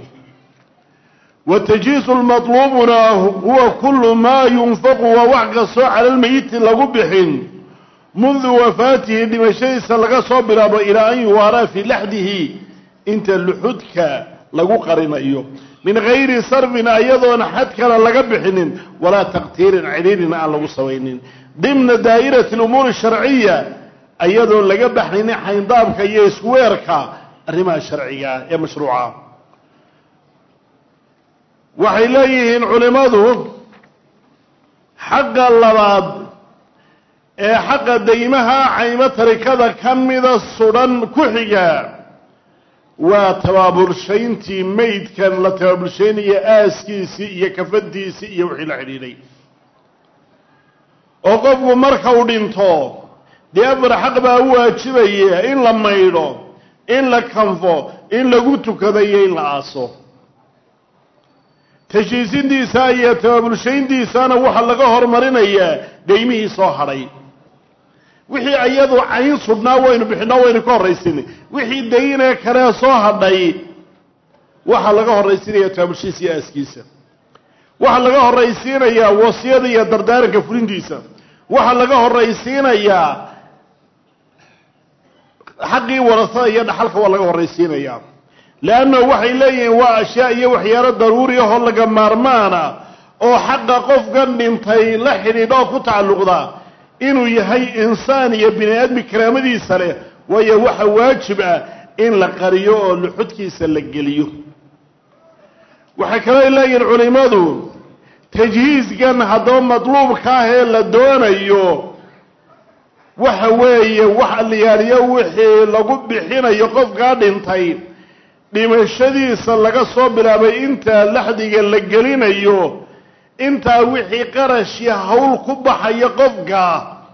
watajiizu lmatluubuna huwa kullu maa yunfaqu waa wax kastoo cala lmeyiti lagu bixin mundu wafaatihi dhimashadiisa laga soo bilaabo ilaa an yuwaaraa fii laxdihi inta luxudka lagu qarinayo min gayri sarfin ayadoona xad kale laga bixinin walaa taqtiirin cidhiirina aan lagu samaynin dimna daa'irati lumuuri sharciya ayadoon laga baxaynin xayndaabka iyo isweerka arrimaha sharciga ee mashruuca waxay leeyihiin culimmadu xaqa labaad ee xaqa daymaha caymo tarikada ka mida sudhan ku xiga waa tabaabulshayntii maydkan la tabaabulshaynaya aaskiisii iyo kafantiisii iyo wixii la xidhiidhay oo qofku marka uu dhinto dee afar xaq baa u waajibaya in la maydho in la kanfo in lagu tukado iyo in la aaso tashiisintiisa iyo tabaabulshayntiisana waxaa laga hormarinayaa daymihii soo hadhay wixii iyadu cayn sudhnaa waynu bixinaa waynu ka horraysinay wixii daynee kalee soo hadhay waxaa laga horraysiinaya tabaabulshiisa iyo aaskiisa waxaa laga horraysiinayaa wasiyada iyo dardaaranka fulintiisa waxaa laga horraysiinayaa xaqii warasada iyo dhaxalka waa laga horraysiinayaa leanna waxay leeyihiin waa ashyaa iyo waxyaalo daruuri ahoo laga maarmaana oo xaqa qofkan dhintay la xidhiidha oo ku tacalluqda inuu yahay insaan iyo bini aadmi karaamadiisa leh waayo waxa waajib ah in la qariyo oo luxudkiisa la geliyo waxay kaloo leeyihiin culimmadu tajhiiskan haddaba madluubka ah ee la doonayo waxa weeye wax aliyaaliyo wixii lagu bixinayo qofkaa dhintay dhimashadiisa laga soo bilaabay intaa laxdiga la gelinayo intaa wixii qarashii hawl ku baxaya qofka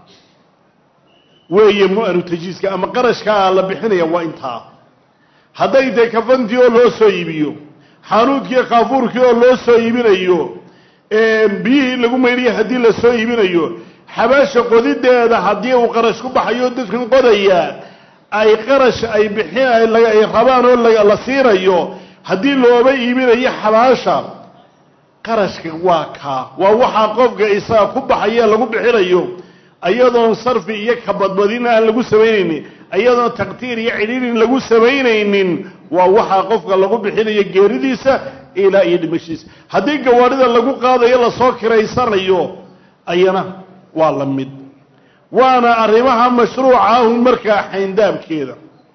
weeye mu-anu tajhiiska ama qarashkaa la bixinaya waa intaa hadday tahay kafantii oo loo soo iibiyo xaanuudkii kaafuurkii oo loo soo iibinayo biyihii lagu maydhiya haddii la soo iibinayo xabaasha qodideeda haddii uu qarash ku baxayo dadkan qodaya ay qarash ay bixin ay rabaan oo la siinayo haddii looba iibinayo xabaasha qarashka waa kaa waa waxaa qofka isaga ku baxaya lagu bixinayo iyadoon sarfi iyo kabadbadin aan lagu samaynaynin iyadoon taqtiir iyo cidhiirin lagu samaynaynin waa waxaa qofka lagu bixinayo geeridiisa ilaa iyo dhimashiisa haddii gawaadhida lagu qaadayo lasoo kiraysanayo ayana waa la mid waana arrimaha mashruuca ahun markaa xayndaabkeeda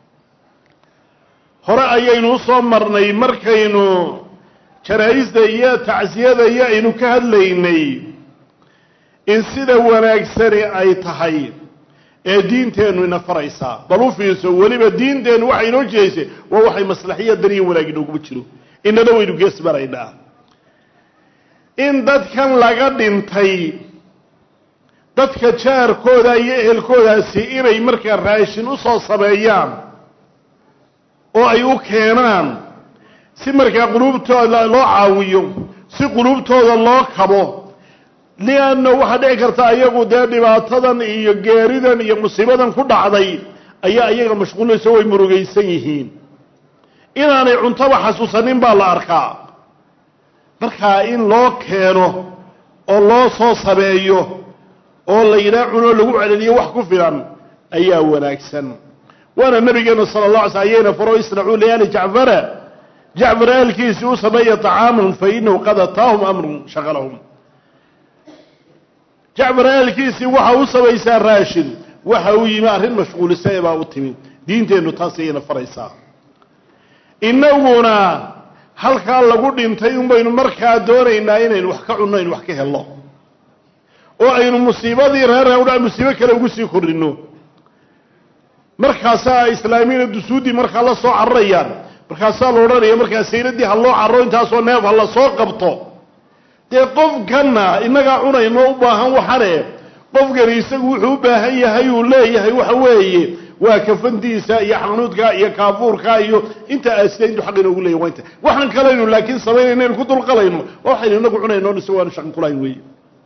hore ayaynu usoo marnay markaynu janaa-ista iyo tacsiyada iyo aynu ka hadlaynay in sida wanaagsani ay tahay ee diinteennu ina faraysaa bal u fiirso weliba diinteennu waxay inoo jeedaysay waa waxay maslaxiya daniya wanaag inooguma jiro inana waynu gees maraynaa in dadkan laga dhintay dadka jaarkooda iyo ehelkoodaasi inay markaa raashin u soo sameeyaan oo ay u keenaan si markaa quluubtooda loo caawiyo si quluubtooda loo kabo lianna waxaa dhici karta ayagu dee dhibaatadan iyo geeridan iyo musiibadan ku dhacday ayaa iyaga mashquulinaysa way murugaysan yihiin inaanay cuntaba xasuusanin baa la arkaa markaa in loo keeno oo loo soo sameeyo oo la yidhaha cunoo lagu celeliyo wax ku filan ayaa wanaagsan waana nabigeenu sala allah alay sl ayayna faro isnacuu liyaali jacfara jacfar aalkiisii u sameeya طacaaman fa inahu qad ataahum amrun shaqalahum jacfar aalkiisii waxa u samaysaa raashin waxa uu yimi arrin mashquulisa ee baa u timi diinteennu taas ayayna faraysaa inaguna halkaa lagu dhintay un baynu markaa doonaynaa inaynu wax ka cunno aynu wax ka helno oo aynu musiibadii reer udha musiibo kale ugu sii kordhino markaasaa islaamiina dusuuddii markaa la soo cararayaan markaasaa la odhanaya markaa sayradii ha loo carro intaasoo neef ha la soo qabto dee qofkanna innagaa cunayno u baahan waxane qofkani isagu wuxuu u baahan yahay uu leeyahay waxa weeye waa kafantiisa iyo xanuudka iyo kaafuurka iyo inta aasida intuu xaq inoogu leeyahy waa inta waxaan kalaynu laakiin samaynayno aynu ku dulqalayno waa waxaynu inagu cunayno isagoo aanu shaqan kulahayn weeye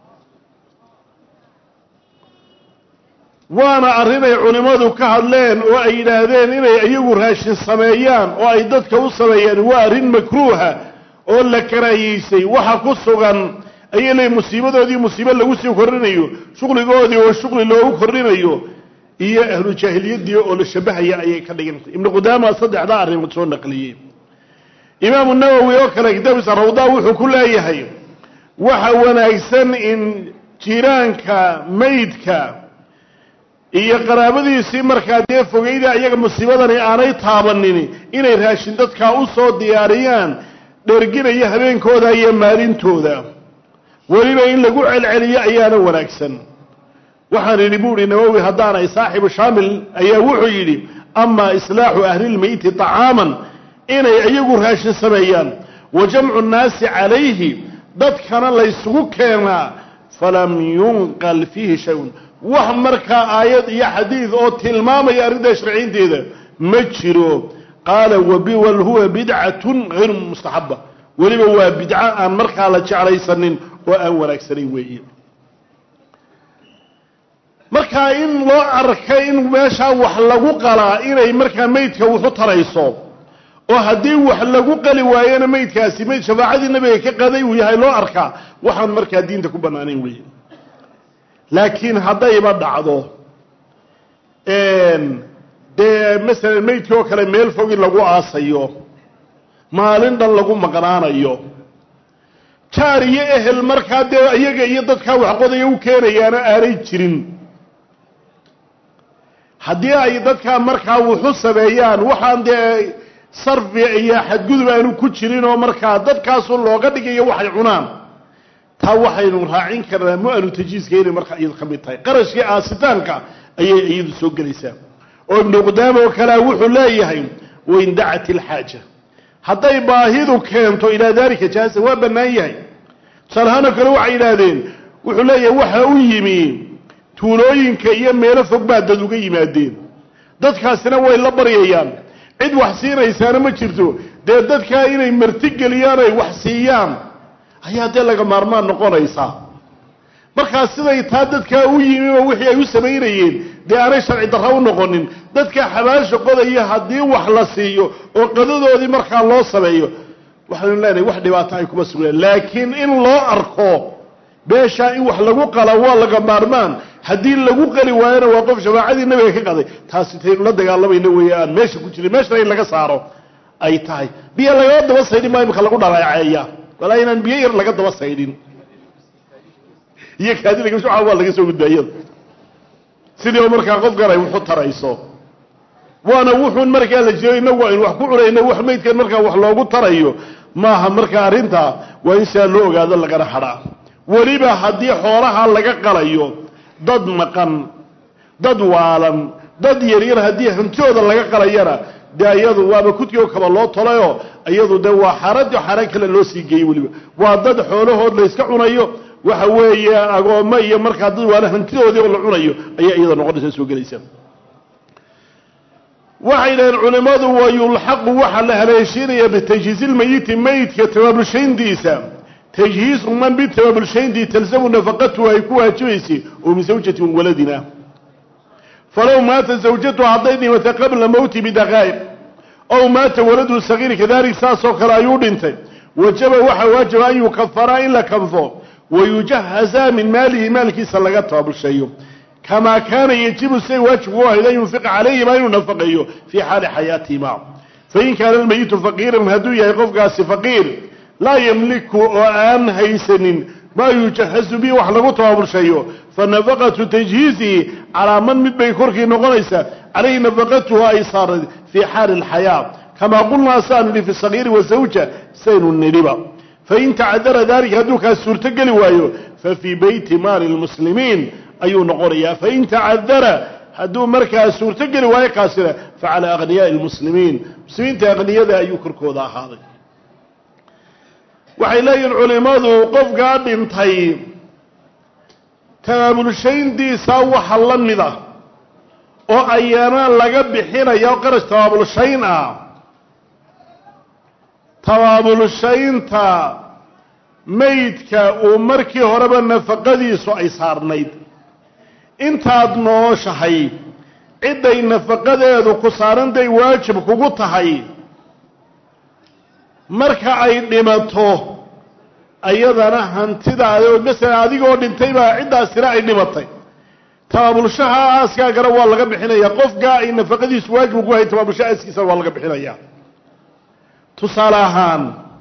waana arrin ay culimmadu ka hadleen oo ay yidhaahdeen inay iyagu raashin sameeyaan oo ay dadka u sameeyaan waa arrin makruuha oo la karaahiyeysay waxa ku sugan ayay leeyiin musiibadoodii musiibo lagu sii kordhinayo shuqligoodii oo shuqli loogu kordhinayo iyo ahlu jaahiliyadii oo la shabahaya ayay ka dhigantay ibnu qudaama saddexdaa arrimood soo naqliyey imaamu nawowi oo kale kitaabkiisa rawdaa wuxuu ku leeyahay waxa wanaagsan in jiraanka maydka iyo qaraabadiisii markaa dee fogeyda iyaga musiibadani aanay taabanin inay raashin dadkaa u soo diyaariyaan dherginaya habeenkooda iyo maalintooda weliba in lagu celceliyo ayaana wanaagsan waxaan idhi bu uhi nawowi haddaanay saaxibu shaamil ayaa wuxuu yidhi amaa islaaxu ahlilmeyti طacaaman inay iyagu raashin sameeyaan wa jamcu nnaasi calayhi dadkana laysugu keenaa falam yunqal fiihi shay-un wax markaa aayad iyo xadiid oo tilmaamaya arrintaa sharciynteeda ma jiro qaala wal huwa bidcatun hayru mustaxaba weliba waa bidco aan markaa la jeclaysanin oo aan wanaagsanayn weeye markaa in loo arka in meeshaa wax lagu qalaa inay markaa meydka wuxu tarayso oo haddii wax lagu qali waayona meydkaasi meyd shafaacadii nabiga ka qaday uu yahay loo arkaa waxaan markaa diinta ku bannaanayn weeye laakiin haddayba dhacdo dee masalan meydkii oo kale meel fog in lagu aasayo maalin dhan lagu maqnaanayo jaar iyo ehel markaa dee iyaga iyo dadkaa waxqodaya u keenayaana aanay jirin haddii ay dadkaa markaa wuxu sameeyaan waxaan dee sarfi iyo xadgudub aanu ku jirin oo markaa dadkaasu looga dhigayo waxay cunaan taa waxaynu raacin karnaa mu-anu tajiiska inay markaa iyadu ka mid tahay qarashkii aasitaanka ayay iyadu soo gelaysaa oo ibnu qudaama oo kalea wuxuu leeyahay wain dacat ilxaaja hadday baahidu keento ilaa daalika jaasa waa bannaan yahay tusaalahaanoo kale waxay yidhaahdeen wuxuu leeyahay waxa u yimi tuulooyinka iyo meelo fog baa dad uga yimaadeen dadkaasina way la baryayaan cid wax siinaysaana ma jirto dee dadkaa inay martigeliyaan ay wax siiyaan ayaa dee laga maarmaan noqonaysaa markaa siday taa dadkaa u yimiba wixii ay u samaynayeen dee aanay sharci darra u noqonin dadka xabaasha qodaya haddii wax la siiyo oo qadadoodii markaa loo sameeyo waxaynu leenahay wax dhibaato ay kuma sugnaan laakiin in loo arko beeshaa in wax lagu qala waa laga maarmaan haddii lagu qali waayona waa qof shafaacadii nabiga ka qaday taasi taynu la dagaalamayna weeye aan meesha ku jirin meeshana in laga saaro ay tahay biyo lagala daba saydhin maa imika lagu dhaleeceeya walaa inaan biyo yar laga daba saydhin iyo kaadilagasuca waa laga soo gudbaayada sidii oo markaa qofkan ay wuxu tarayso waana wuxuun markaa la jiro inagu aynu wax ku cunayno wax meydkan markaa wax loogu tarayo maaha markaa arrintaa waa in sidaa loo ogaado lagana hadhaa weliba haddii xoolaha laga qalayo dad maqan dad waalan dad yaryar haddii hantooda laga qalayana dee iyadu waaba kudkii oo kaba loo tolayoo iyadu dee waa xaaradio xaaraan kale loo sii geeyey weliba waa dad xoolahood la yska cunayo waxa weeye agoommo iyo markaa dad waala hantidoodii oo la cunayo ayaa iyada noqonaysa soo gelaysa waxay dhaheen culimmadu wa yulxaqu waxaa la haleeshiinaya bitajhiizilmayiti meydka tabaabulshayntiisa tajhiizu man bitabaabulshayntii talzamu nafaqatuhu ay ku waajibaysay oo min zawjatin waladina falow maata zawjatu hadday dhimatay qabla mowti bidaqaa'iq ow maata waladu sagiir kadalik saasoo kale ayuu dhintay wajaba waxaa waajiba an yukafaraa in la kanfo wayujahaza min maalihi maalkiisa laga tabaabulsheeyo kamaa kaana yajibu siday waajibku u ahayd an yunfiqa calayhima inuu nafaqeeyo fii xaali xayaatihima fain kaana almeyitu faqiiran hadduu yahay qofkaasi faqiir laa yamliku oo aan haysanin maa yujahazu bihi wax lagu tabaabulsheeyo fanafaqatu tajhiizihi calaa man mid bay korkii noqonaysaa calayhi nafaqatuhu ay saarad fii xaali alxayaa kamaa qulnaa saanu nihi fi sagiiri wasawja saynu nidhiba fain tacadara dalika hadduu kaas suurtogeli waayo fa fii beyti maali lmuslimiin ayuu noqonayaa fain tacadara hadduu markaa suurtogeli waayo kaasina fa calaa akhniyaai lmuslimiin muslimiinta akhniyada ayuu korkooda ahaaday waxay leeyihin culimmadu qofkaa dhintay tabaabulshayntiisa waxa la mid ah oo ayaana laga bixinaya oo qarash tabaabulshayn ah tabaabulshaynta maydka uu markii horeba nafaqadiisu ay saarnayd intaad nooshahay cidday nafaqadeedu ku saarantahay waajib kugu tahay marka ay dhimato ayadana hantidaada oo masalan adigoo dhintay baa ciddaasina ay dhimatay tabaabulshaha aaskaagana waa laga bixinaya qofkaa ay nafaqadiisu waajib ugu hay tabaabulshaha aaskiisana waa laga bixinaya tusaale ahaan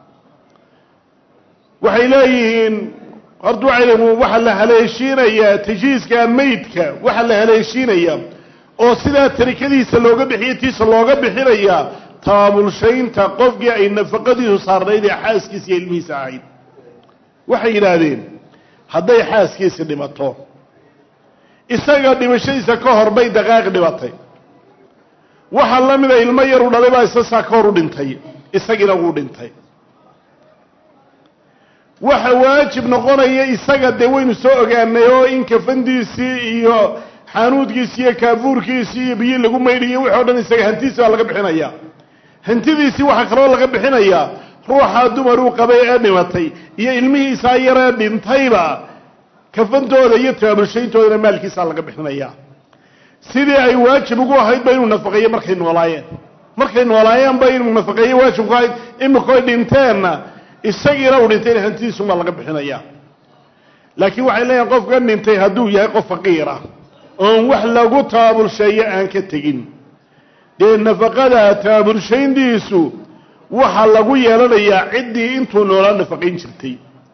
waxay leeyihiin horta waxay leeyihin waxaa la haleeshiinayaa tajhiiska meydka waxaa la haleeshiinayaa oo sidaa tarikadiisa looga bixiyo tiisa looga bixinayaa tabaabulshaynta qofkii ay nafaqadiisu saarnayd ee xaaskiisa iyo ilmihiisa ahayd waxay yidhaahdeen hadday xaaskiisi dhimato isaga dhimashadiisa ka hor bay daqaaq dhibatay waxaa la mida ilmo yaru dhalay baa isasaa ka hor u dhintay isagiina wuu dhintay waxa waajib noqonaya isaga dee waynu soo ogaanay oo in kafandiisii iyo xaanuudkiisii iyo kaafuurkiisii iyo biyi lagu maydhiyo wixi o dhan isaga hantiisi baa laga bixinaya hantidiisii waxaa kaloo laga bixinayaa ruuxaa dumaruu qabay ee dhimatay iyo ilmihiisaa yaree dhintayba kafantooda iyo tabaabulshayntoodana maalkiisaa laga bixinaya sidii ay waajib ugu ahayd ba inuu nafaqeeyo markay noolaayeen markay noolaayeen ba inuu nafaqeeyo waajib ku ahayd imikoy dhinteenna isagiina uu dhintayna hantidiisumaa laga bixinaya laakiin waxay leeyihin qofkan dhintay hadduu yahay qof faqiir ah oon wax lagu tabaabulsheeyo aan ka tegin dee nafaqada tabaabulshayntiisu waxaa lagu yeelanayaa ciddii intuu noolaa nafaqayn jirtay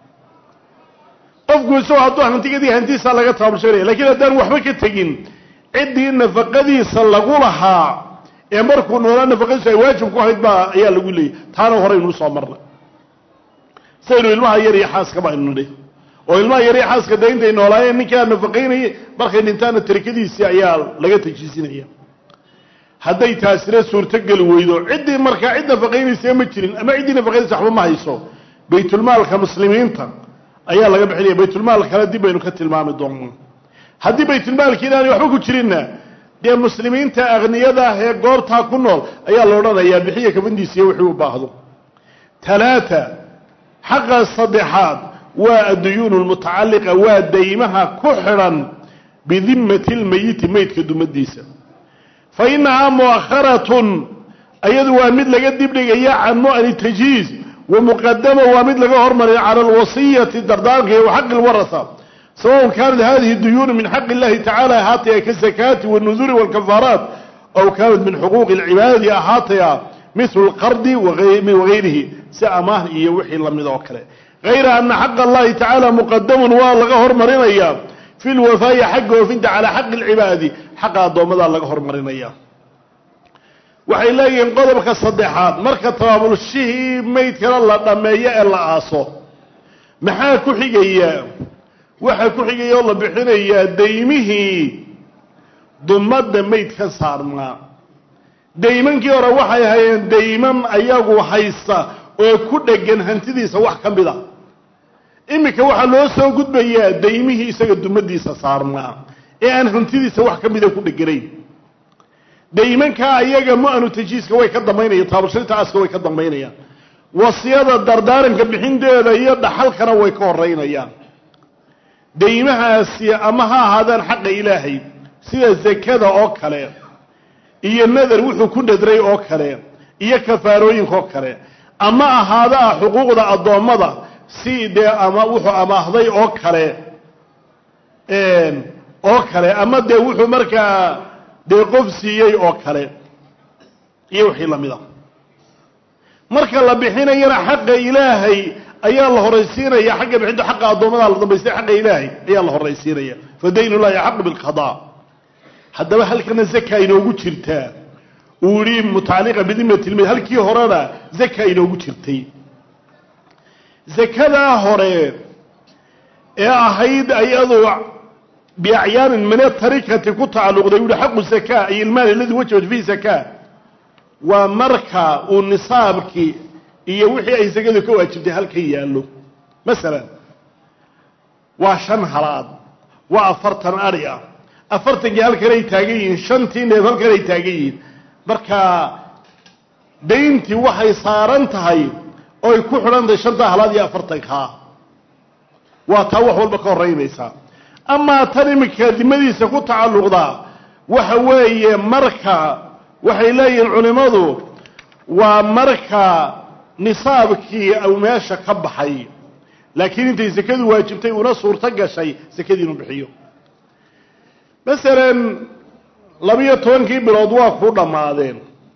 qofku isagoo hadduu hantigadii hantiisaa laga tabaabulshaynaya lakiin haddaan waxba ka tegin ciddii nafaqadiisa lagu lahaa ee markuu noolaa nafaqadiisu ay waajib ku ahayd baa ayaa lagu leeyay taana horeynuu soo marnay saynu ilmaha yar iyo xaaskaba aynu nidhi oo ilmaha yar iyo xaaska dee intay noolaayeen ninkaa nafaqaynayay markay dhintaana tarikadiisii ayaa laga tajiisinaya hadday taasina suurtogeli weydo ciddii markaa cid nafaqaynaysa ma jirin ama ciddii nafaqaynaysa waxba ma hayso baytulmaalka muslimiinta ayaa laga bixinaya baytulmaal kale dib baynu ka tilmaami doonaa haddii baytulmaalki inaanay waxba ku jirinna dee muslimiinta akniyada ah ee goobtaa ku nool ayaa la odhanayaa bixiya kabandiisiiyo wixii u baahdo talaata xaqa saddexaad waa adduyuunu lmutacalliqa waa daymaha ku xidhan bidimmati lmeyiti meydka dumadiisa fa inahaa mu'akharatun ayadu waa mid laga dibdhigaya can mu'ani tajhiiz wa muqadama waa mid laga hormariya cala alwasiyati dardaarka wa xaqi lwarasa sawaءn kaanat hadihi duyuunu min xaqi اllahi tacala ahaataya kasakaati wاnuduri wاlkafaaraat aw kaanat min xuquuqi اlcibaadi ahaataya mithlu اlqardi wagayrihi si amaah iyo wixii lamid oo kale gayra ana xaqa allahi tacaala muqadamun waa laga hormarinaya fi lwafaa'i xagga oofinta calaa xaqi اlcibaadi xaqa addoommada laga hormarinaya waxay leeyihiin qodobka saddexaad marka tabaabulshihii maydkana la dhammeeyo ee la aaso maxaa ku xigaya waxaa ku xigaya oo la bixinayaa daymihii dumadda maydka saarnaa daymankii hore waxay hayeen dayman ayagu haysta oo ku dhegan hantidiisa wax ka mid a iminka waxaa loo soo gudbayaa daymihii isaga dumadiisa saarnaa ee aan hantidiisa wax ka mida ku dheganayn daymankaa ayaga mu-anu tajiiska way ka dambaynayaan taabulshaynta aaska way ka dambaynayaan wasiyada dardaaranka bixinteeda iyo dhaxalkana way ka horeynayaan daymahaasi ama ha ahaadaan xaqa ilaahay sida zakada oo kale iyo nadar wuxuu ku nadray oo kale iyo kafaarooyinka oo kale ama ahaada ah xuquuqda addoommada si dee ama wuxuu amaahday oo kale oo kale ama dee wuxuu markaa dee qof siiyey oo kale iyo wixii lamid a marka la bixinayana xaqa ilaahay ayaa la horaysiinaya xagga bixinta xaqa addoommada la dambaystay xaqa ilaahay ayaa la horaysiinaya fa dayn ullahi axaqu bilqadaa haddaba halkana zaka inoogu jirtaa uu yihi mutacalliqa bidimati lmayd halkii horena zaka inoogu jirtay zakadaa hore ee ahayd ayadu biacyaanin min atarikati ku tacalluqday u yihi xaqu zaka ay ilmaal aladi wajabat fihi zaka waa marka uu nisaabkii iyo wixii ay sakadu ka waajibtay halkan yaallo masalan waa shan halaad waa afartan adhi ah afartankii halkan ay taagan yihiin shantii neef halkan ay taagan yihiin marka dayntii waxay saaran tahay oy ku xidhan tahay shantaa halaad iyo afartankaa waa taa wax walba ka horeynaysaa amaa tan iminka dimadiisa ku tacalluqdaa waxa weeye marka waxay leeyihiin culimmadu waa marka nisaabkii u meesha ka baxay laakiin intay sakadu waajibtay una suurto gashay sakadii inu bixiyo masalan labiyo tobankii bilood waa ku dhammaadeen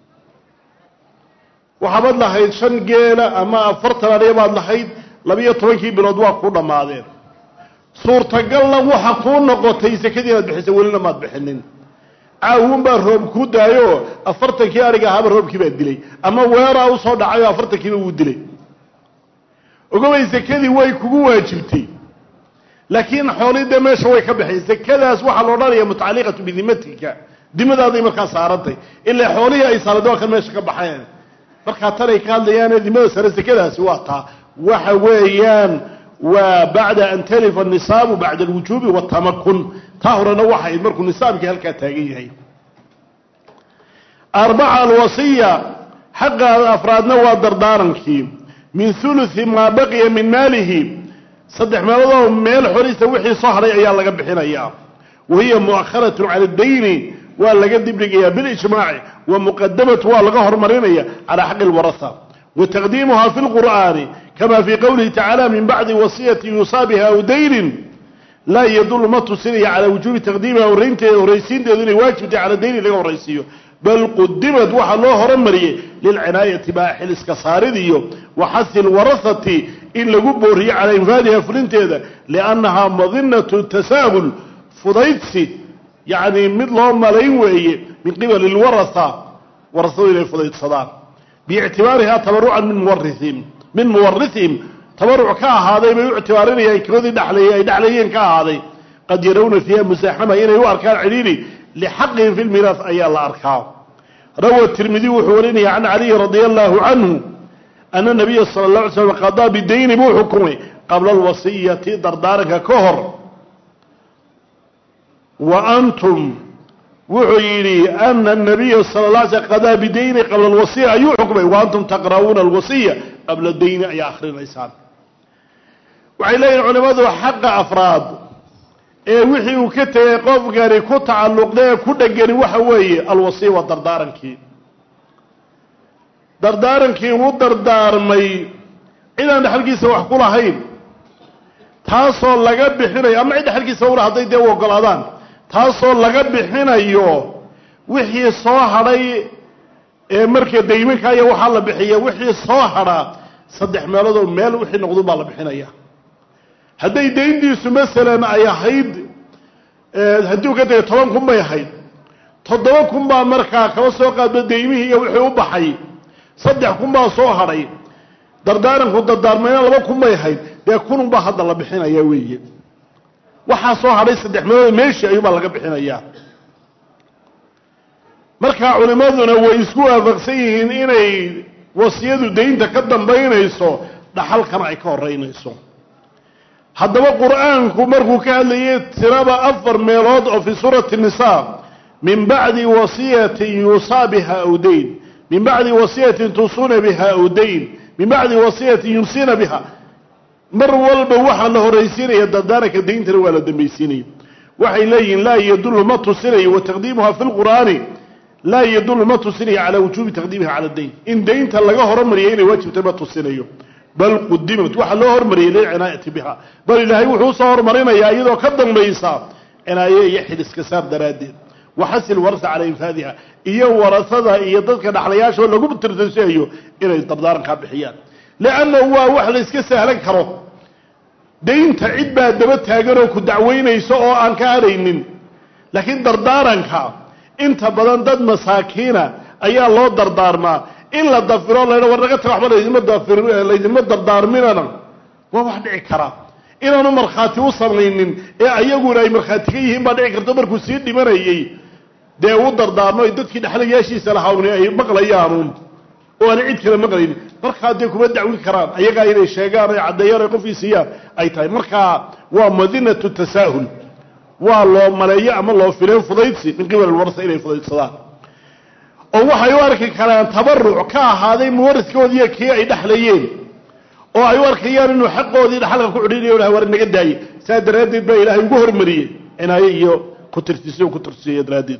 waxaabad lahayd shan geela ama afartan adhiya baad lahayd labiyo tobankii bilood waa ku dhammaadeen suurtagalna waxa kuu noqotay sakadii inaad bixisa welina maad bixinin caawunbaa roob ku daayo afartankii ariga ahaaba roobkii baa dilay ama weeraa usoo dhacayoo afartankiiba wuu dilay ogobay sekadii way kugu waajibtay laakiin xoolii dee meesha way ka baxeen sekadaas waxaa la odhanaya mutacalliqatu bidimatika dimadaaday markaa saarantay ilaa xoolihii ay saarantay waa kan meesha ka baxeen markaa tanay ka hadlayaane dimada sare sekadaasi waa taa waxa weeyaan waa bacda an talifa nisaabu bacda alwujuubi watamakun taa horena waxayd markuu nisaabkii halkaa taagan yahay arbaca alwasiya xaqa afraadna waa dardaarankii min huluthi maa baqiya min maalihi saddex meeloodoo meel xorisa wixii soo hadhay ayaa laga bixinayaa wa hiya mu'akharatun cala addayni waa laga dibdhigayaa bilijmaaci wa muqadamatu waa laga hormarinaya calaa xaqi lwarasa wa taqdiimuha fi lqur'aani kama fii qowlihi tacaala min bacdi wasiyati yuusaa biha aw daynin laa yadullu ma tusinaya calaa wujuubi taqdiimiha horraynteeda horraysiinteedu inay waajibtay cala dayni laga horraysiiyo bal qudimad waxaa loo horumariyey lilcinaayati baa xiliska saarid iyo wa xasi lwarahati in lagu booriyo calaa infaadiha fulinteeda liannahaa madinatu tasaahul fudaydsi yacni mid loo malayn weeye min qibali lwaraha warasadu inay fudaydsadaan biictibaarihaa tabarucan min muwariihim min muwarihim tabaruc ka ahaaday bay u ictibaarinayaan koodii dhalay ay dhexlayeen ka ahaaday qad yarawna fiiha musaaxama inay u arkaan cidhiiri lxaqihim fi lmiiraas ayaa la arkaa rawa tirmidi wuxuu warinaya can caliyi radia allahu canhu ana nabiya sala la alay slam qadaa bidayni buu xukumay qabla alwasiyati dardaaranka ka hor wa antum wuxuu yidhi ana nabiya sala la alay slam qadaa bidayni qabla alwasiya ayuu xukumay wa antum taqra'uuna alwasiya qabla dayni ayaa akrinaysaan waxay leeyihin culimadu xaqa afraad ee wixii uu ka tegay qofkani ku tacalluqda ee ku dhegani waxa weeye alwasiya waa dardaarankii dardaarankii uu dardaarmay cidaan dhexalkiisa wax ku lahayn taasoo laga bixinayo ama cid dhexalkiisa ula hadday dee u ogolaadaan taasoo laga bixinayo wixii soo hadhay ee marka dayminka aya waxaa la bixiya wixii soo hadhaa saddex meeloodoo meel wixii noqdu baa la bixinaya hadday dayntiisu masalan ay ahayd haddii u ka tegay toban kun bay ahayd toddoba kun baa markaa kaba soo qaadba daymihii iyo wixii u baxay saddex kun baa soo hadhay dardaaranku dardaarmayna laba kun bay ahayd dee kunun baa hadda la bixinaya weeye waxaa soo hadhay saddex meelood meeshii ayuubaa laga bixinayaa markaa culimmaduna way isku waafaqsan yihiin inay wasiyadu daynta ka dambaynayso dhaxalkana ay ka horeynayso haddaba qur'aanku markuu ka hadlayay tiraba afar meelood oo fii suurati nisaa min bacdi wasiyatin yuusaa biha aw dayn min bacdi wasiyatin tuusuuna biha aw dayn min bacdi wasiyatin yumsiina biha mar walba waxaa la horaysiinaya dardaaranka dayntana waa la dambaysiinaya waxay leeyihiin laa yadullu ma tusinayo wa taqdiimuha fi lqur'aani laa yadullu ma tusinayo calaa wujuubi taqdiimiha cala dayn in daynta laga hormariyay inay waajibtay ma tusinayo bal qudimat waxaa loo hormariyay lilcinaayati biha bal ilaahay wuxuu usoo hormarinayaa iyadoo ka dambaysa cinaaye iyo xiliska saar daraaddeed waxasil warasa calaa infaadiha iyo warasada iyo dadka dhaxlayaashoo lagu tirtirsiayo inay dardaarankaa bixiyaan liannahu waa wax la iska sahlan karo daynta cid baa daba taaganoo ku dacweynayso oo aan ka hadhaynin laakiin dardaaranka inta badan dad masaakiina ayaa loo dardaarmaa in la dafiro laydha war naga taga waxba laydinma dafir laydinma dardaarminana waa wax dhici kara inaanu markhaati u samaynin ee ayaguna ay markhaati ka yihiin baa dhici karto markuu sii dhimanayey dee u dardaarmo ay dadkii dhexlayaashiisa lahaawni ay maqlayaanuun oo aanay cid kale maqlaynin markaa dee kuma dacwi karaan ayagaa inay sheegaan ay caddeeyaan ay qofkii siiyaan ay tahay markaa waa madinatu tasaahul waa loo maleeyo ama loo fileen fudaydsi min qibal alwarsa inay fudaydsadaan oo waxay u arki karaan tabaruc ka ahaaday muwariskoodiiyo kii ay dhexlayeen oo ay u arkayaan inuu xaqoodii dhaxalka ku cudhinayo lah war naga daaye saa daraaddeed baa ilaahay ugu hormariyey cinaaye iyo kutirtisi ku tirsiiyo daraaddeed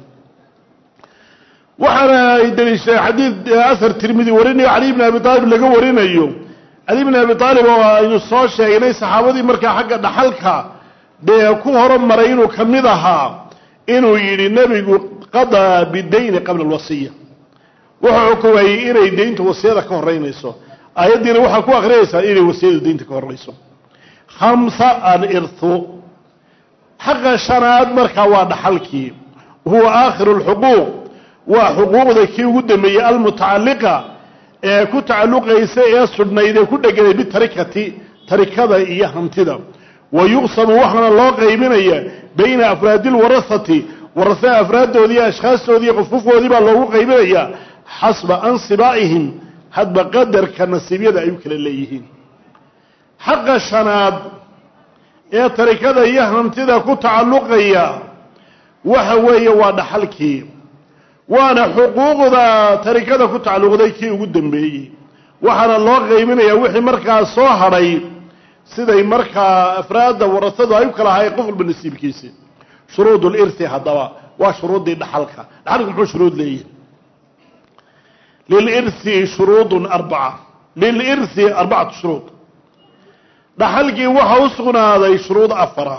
waxaana ay daliishadeen xadiid asar tirmidi warinayo cali bni abi aalib laga warinayo cali bni abi aalib oo aynu soo sheegnay saxaabadii markaa xagga dhaxalka dee ku horumaray inuu ka mid ahaa inuu yidhi nebigu qadaa bidayni qabla alwasiya wuxuu xukumayey inay dayntu wasiyada ka horeynayso aayaddiina waxaa ku akrinaysaa inay wasiyadu daynta ka horeyso khamsa alirthu xaqa shanaad markaa waa dhaxalkii huwa aakhiru lxuquuq waa xuquuqda kii ugu dambeeyey almutacalliqa ee ku tacalluqaysa ee sudhnayd ee ku dheganay bitarikati tarikada iyo hantida wa yuqsamu waxaana loo qaybinaya bayna afraadi lwarahati warasada afraaddoodii iyo ashkhaastoodii qofqofkoodii baa loogu qaybinaya xasba ansibaa'ihim hadba qadarka nasiibyada ay u kala leeyihiin xaqa shanaad ee tarikada iyo hantida ku tacalluqaya waxa weeye waa dhaxalkii waana xuquuqda tarikada ku tacalluqday kii ugu dambeeyey waxaana loo qaybinayaa wixii markaa soo hadhay siday markaa afraadda warasadu ay u kala ahaayeen qof walba nasiibkiisi shuruud lirhi haddaba waa shuruuddii dhaxalka dhaxalku muxuu shuruud leeyihi lilirhi shuruudun arbaca lilirhi arbacatu shuruud dhaxalkii waxa u sugnaaday shuruud afara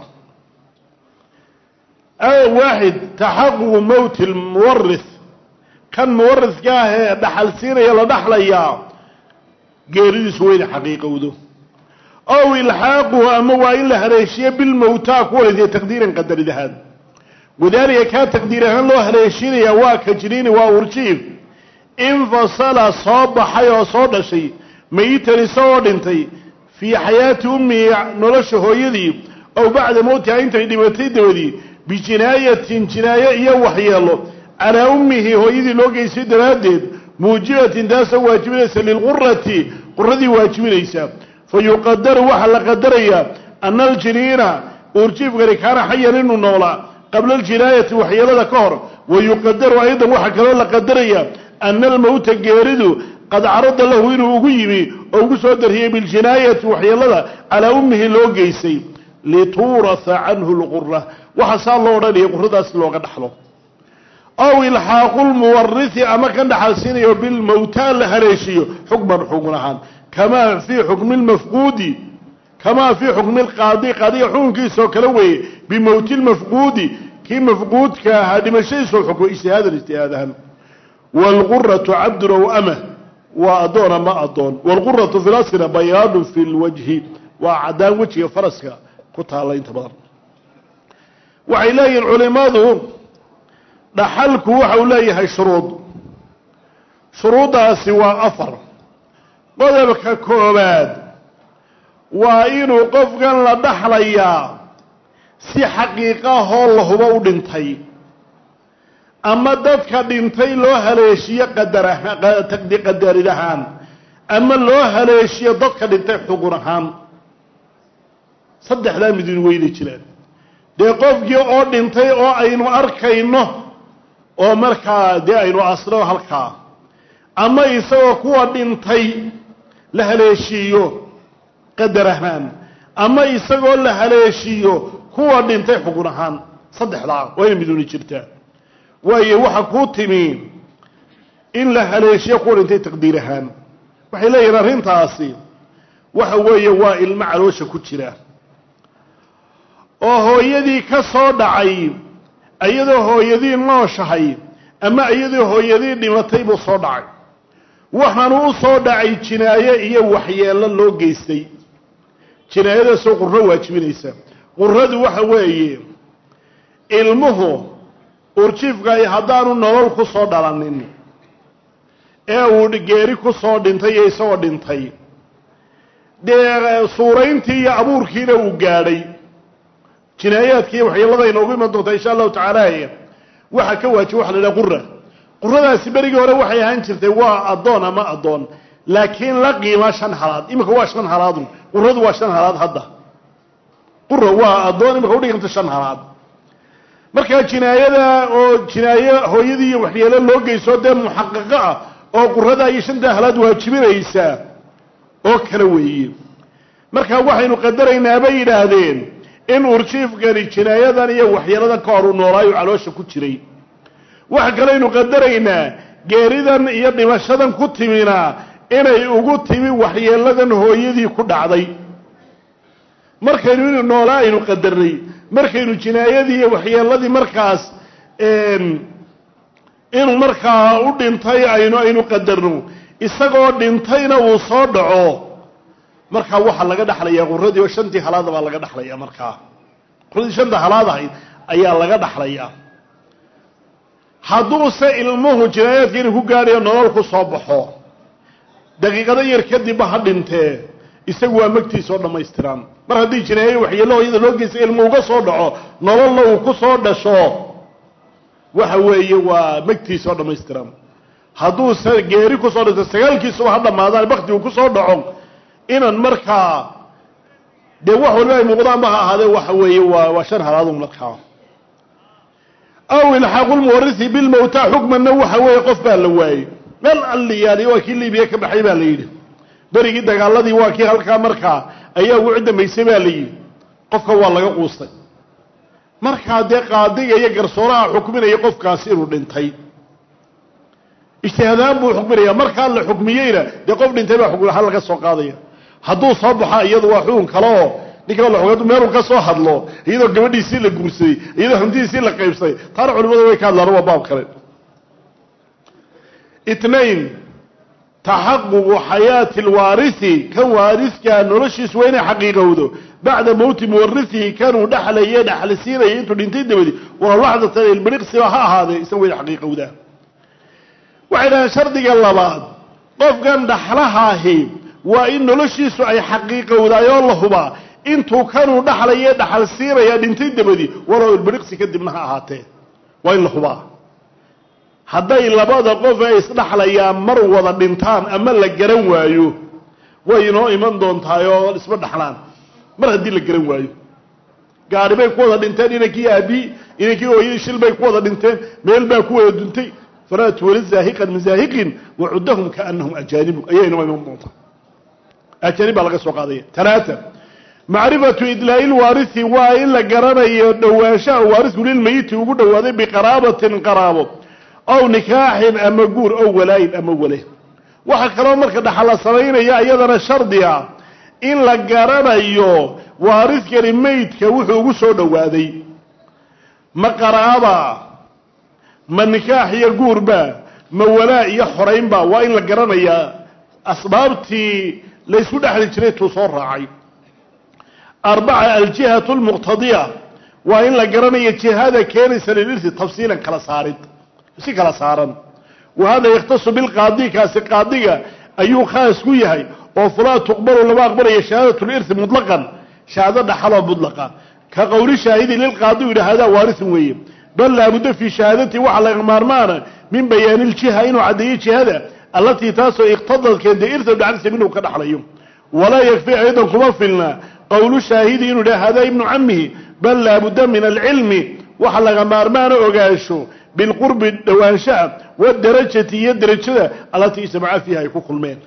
waaxid taxaququ mowti lmuwarith kan muwariska ah ee dhaxal siinaya la dhaxlayaa geeridiisu weyna xaqiiqowdo ow ilxaaquhu ama waa in la haleeshiyo bilmowtaa kuwalasiya taqdiiran qadarid ahaan wadaalika kaa taqdiir ahaan loo haleeshiinaya waa kajriini waa urjiif infasala soo baxay oo soo dhashay mayitan isagoo dhintay fii xayaati ummihi nolosha hooyadii ow bacda mowtiha intay dhimatay dabadii bijinaayatin jinaayo iyo waxyeelo calaa ummihi hooyadii loo geystay daraaddeed muujibatin taasoo waajibinaysa lilqurati quradii waajibinaysa fa yuqadaru waxaa la qadarayaa ana aljiniina uurjiifkani kaana xayan inuu noolaa qabla aljinaayati waxyeelada ka hor wa yuqadaru aydan waxaa kaloo la qadarayaa ana almowta geeridu qad carada lahu inuu ugu yimi oo ugu soo dariyey biljinaayati waxyeelada calaa ummihi loo geystay lituurasa canhu lqura waxa saa loo odhanaya quradaas looga dhaxlo ow ilxaaqu lmuwarisi ama kan dhaxalsiinayo bilmowtaa la haleeshiyo xukman xugun ahaan kamaa fii xukmi lmafquudi kamaa fii xukmi lqaadi qaadiga xukunkiisoo kale weeye bimowti lmafquudi kii mafquudka ahaa dhimashadiisoo xukmo ijtihaadan ijtihaad ahaan waalquratu cabdun ow ama waa addoon ama addoon waalquratu fi lasrina bayaanu fi lwajhi waa caddaan wejiga faraska ku taalla inta badan waxay leeyihin culimadu dhaxalku waxa uu leeyahay shuruud shuruuddaasi waa afar qodobka koobaad waa inuu qofkan la dhaxlayaa si xaqiiqahoo la hubo u dhintay ama dadka dhintay loo haleeshiyo qadarid ahaan ama loo haleeshiyo dadka dhintay xugun ahaan saddexdaa midin weyna jiraan dee qofkii oo dhintay oo aynu arkayno oo markaa dee aynu asno halkaa ama isagoo kuwa dhintay la haleeshiiyo qadar ahaan ama isagoo la haleeshiiyo kuwa dhintay xugun ahaan saddexdaa wayna miduni jirtaa waayo waxa kuu timi in la haleeshiyo kuwa dhintay taqdiir ahaan waxay leeyihin arrintaasi waxa weeye waa ilmo caloosha ku jira oo hooyadii ka soo dhacay iyadoo hooyadii nooshahay ama iyadoo hooyadii dhimatay buu soo dhacay waxaanu u soo dhacay jinaayo iyo waxyeello loo geystay jinaayadaasoo qurro waajibinaysa qurradu waxa weeye ilmuhu urjiifkaay haddaanu nolol ku soo dhalanin ee uu geeri ku soo dhintay iyo isagoo dhintay dee suurayntii iyo abuurkiina uu gaadhay jinaayaadkiiyo waxyeelada inoogu iman doontaa insha allahu tacaala waxaa ka waajiba waxa la idhaha qura quradaasi berigii hore waxay ahaan jirtay waa addoon ama addoon laakiin la qiima shan halaad imika waa shan halaadun quradu waa shan halaad hadda qura waa addoon imika udhiganta shan halaad markaa jinaayada oo jinaayo hooyadii iyo waxyeelo loo geyso dee muxaqaqo ah oo qurada iyo shanta halaad waajibinaysaa oo kale weeye marka waxaynu qadaraynaa bay yidhaahdeen in urjiifkani jinaayadan iyo waxyeeladan ka hor uu noolaayo caloosha ku jiray waxa kaleynu qadaraynaa geeridan iyo dhimashadan ku timina inay ugu timi waxyeeladan hooyadii ku dhacday markaynu inu noolaa aynu qadarnay markaynu jinaayadii iyo waxyeeladii markaas inuu markaa u dhintay aynu aynu qadarno isagoo dhintayna uu soo dhaco markaa waxaa laga dhaxlayaa quradii oo shantii halaada baa laga dhaxlayaa markaa quradii shanta halaad ahayd ayaa laga dhaxlayaa hadduuse ilmuhu jinaayaadka inuu ku gaadhayo nolol ku soo baxo daqiiqado yar kadibba ha dhintee isagu waa magtiisa oo dhammaystiran mar haddii jinaayo waxyeelo hooyada loo geysta ilmu uga soo dhaco nololna uu ku soo dhasho waxa weeye waa magtiisa oo dhammaystiran hadduuse geeri kusoo dhinto sagaalkiisuba ha dhammaadaan bakti uu kusoo dhaco inan markaa dee wax waliba ay muuqdaanba ha ahaadee waxa weeye waa waa shan halaadu markaa aw ilxaaqu lmuwarisi bilmowta xukmanna waxa weeye qof baa la waayey meel alliyaali waa kii libiya ka baxay baa la yidhi berigii dagaaladii waa kii halkaa markaa ayaa ugu cidamaysay baa la yidhi qofka waa laga quustay markaa dee qaadiga iyo garsooraha xukminaya qofkaasi inuu dhintay ijtihaadaan buu xukminaya markaa la xukmiyeyna dee qof dhintay baa xukmi ahaan laga soo qaadaya hadduu soo baxo iyadu waa xukun kale oo ninkaa la xukm meeluu ka soo hadlo iyadoo gabadhiisii la guursaday iyadoo hantidiisii la qaybsaday taana culimadu way ka hadlaan waa baab kale itnain taxaququ xayaati alwaarisi kan waariskaa noloshiisu waa inay xaqiiqowdo bacda mowti muwarisihi kanuu dhexlaye dhexlisiinaya intuu dhintay dabadi walow laxdatan ilbiriqsiba ha ahaadee isaga waa inay xaqiiqowdaa waxay dhahaan shardiga labaad qofkan dhaxlahaahi waa in noloshiisu ay xaqiiqowdaayoo la hubaa intuu kanuu dhaxlaye dhaxal siinaya dhintay dabadi walow ilbiriqsi kadibna ha ahaatee waa in la hubaa hadday labada qof ay isdhaxlayaan mar wada dhintaan ama la garan waayo way inoo iman doontaayoo isma dhaxlaan mar haddii la garan waayo gaari bay ku wada dhinteen inankii aabii inankii hooyadii shil bay ku wada dhinteen meel baa ku wada duntay falaa tuwali zaahiqan min zaahiqin wacuddahum kaanahum ajaanibu ayaa inoo iman doontaa ajaanib baa laga soo qaadaya talaata macrifatu idlaa'i lwaarisi waa in la garanayo dhowaanshaha waarisku lilmayiti ugu dhowaaday biqaraabatin qaraabo ow nikaaxin ama guur ow walaayin ama wale waxaa kaloo marka dhaxal la samaynaya iyadana shardi ah in la garanayo waariskani meydka wuxuu ugu soo dhowaaday ma qaraaba ma nikaax iyo guurba ma walaa iyo xoraynba waa in la garanayaa asbaabtii laysku dhexli jiray tuu soo raacay arbaca aljihatu lmuqtadiya waa in la garanayo jihada keenaysa lilirsi tafsiilan kala saarid si kala saaran wa hada yakhtasu bilqaadi kaasi qaadiga ayuu khaas ku yahay oo fulaa tuqbalu lama aqbalaya shahaadat lirsi mutlaqan shahaado dhaxaloo mutlaqa ka qowli shaahidi lilqaadi u yidhi hadaa waarisun weeye bal laabudda fii shahaadati waxa laga maarmaana min bayaani ljiha inuu caddeeyo jihada allatii taasoo iqtadad keentay irsa dhacdisa minhu ka dhaxlayo walaa yakfi aydan kuma filna qowlu shaahidi inuu yidhaha hadaa ibnu camihi bal laabudda min alcilmi waxa laga maarmaana ogaansho bilqurbi dhowaanshaha wadarajati iyo derajada allatii ijtamaca fiiha ay ku kulmeen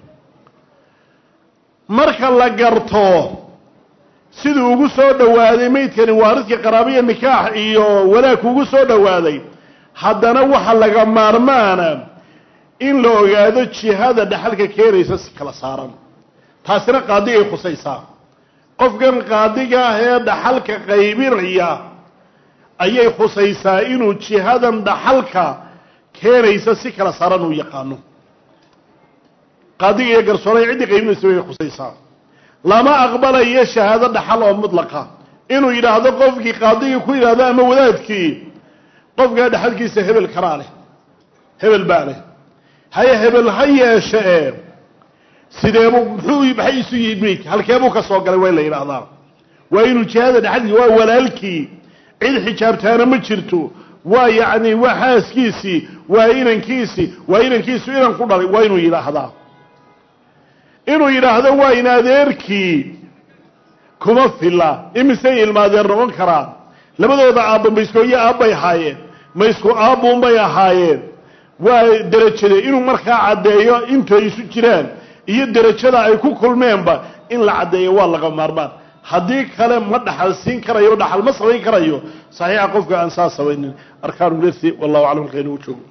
marka la garto siduu ugu soo dhowaaday meydkani waariska qaraabiya nikaax iyo walaag ugu soo dhowaaday haddana waxa laga maarmaana in la ogaado jihada dhaxalka keenaysa si kala saaran taasina qaadigay khusaysaa qofkan qaadiga ah ee dhaxalka qaybinaya ayay khusaysaa inuu jihadan dhaxalka keenaysa si kala saaran uu yaqaano qaadiga iyo garsooray ciddii qaybinaysa way khusaysaa lama aqbalayo shahaado dhaxal oo mutlaqa inuu yidhaahdo qofkii qaadigii ku yidhaahdo ama wadaadkii qofkaa dhaxalkiisa hebel karaa leh hebel baa leh haye hebel ha yeeshe ee sideebu muxuu maxay isu yimid meydka halkeebuu ka soo galay waa in la yidhaahdaa waa inuu jihada dhaxalkiisa waa walaalkii cid xijaabtaana ma jirto waa yacni waa xaaskiisii waa inankiisii waa inankiisu inan ku dhalay waa inuu yidhaahdaa inuu yidhaahdo waa in adeerkii kuma filla imisay ilmaadeer noqon karaan labadooda aabba mayskooyo aabbay ahaayeen maysku aabbuunbay ahaayeen waa derajade inuu markaa caddeeyo intay isu jiraan iyo derajada ay ku kulmeenba in la caddeeyo waa laga maarmaan haddii kale ma dhaxal siin karayo dhaxal ma samayn karayo saxiixa qofka aan saa samaynin arkaanulirsi wallahu aclam halka inuu joogo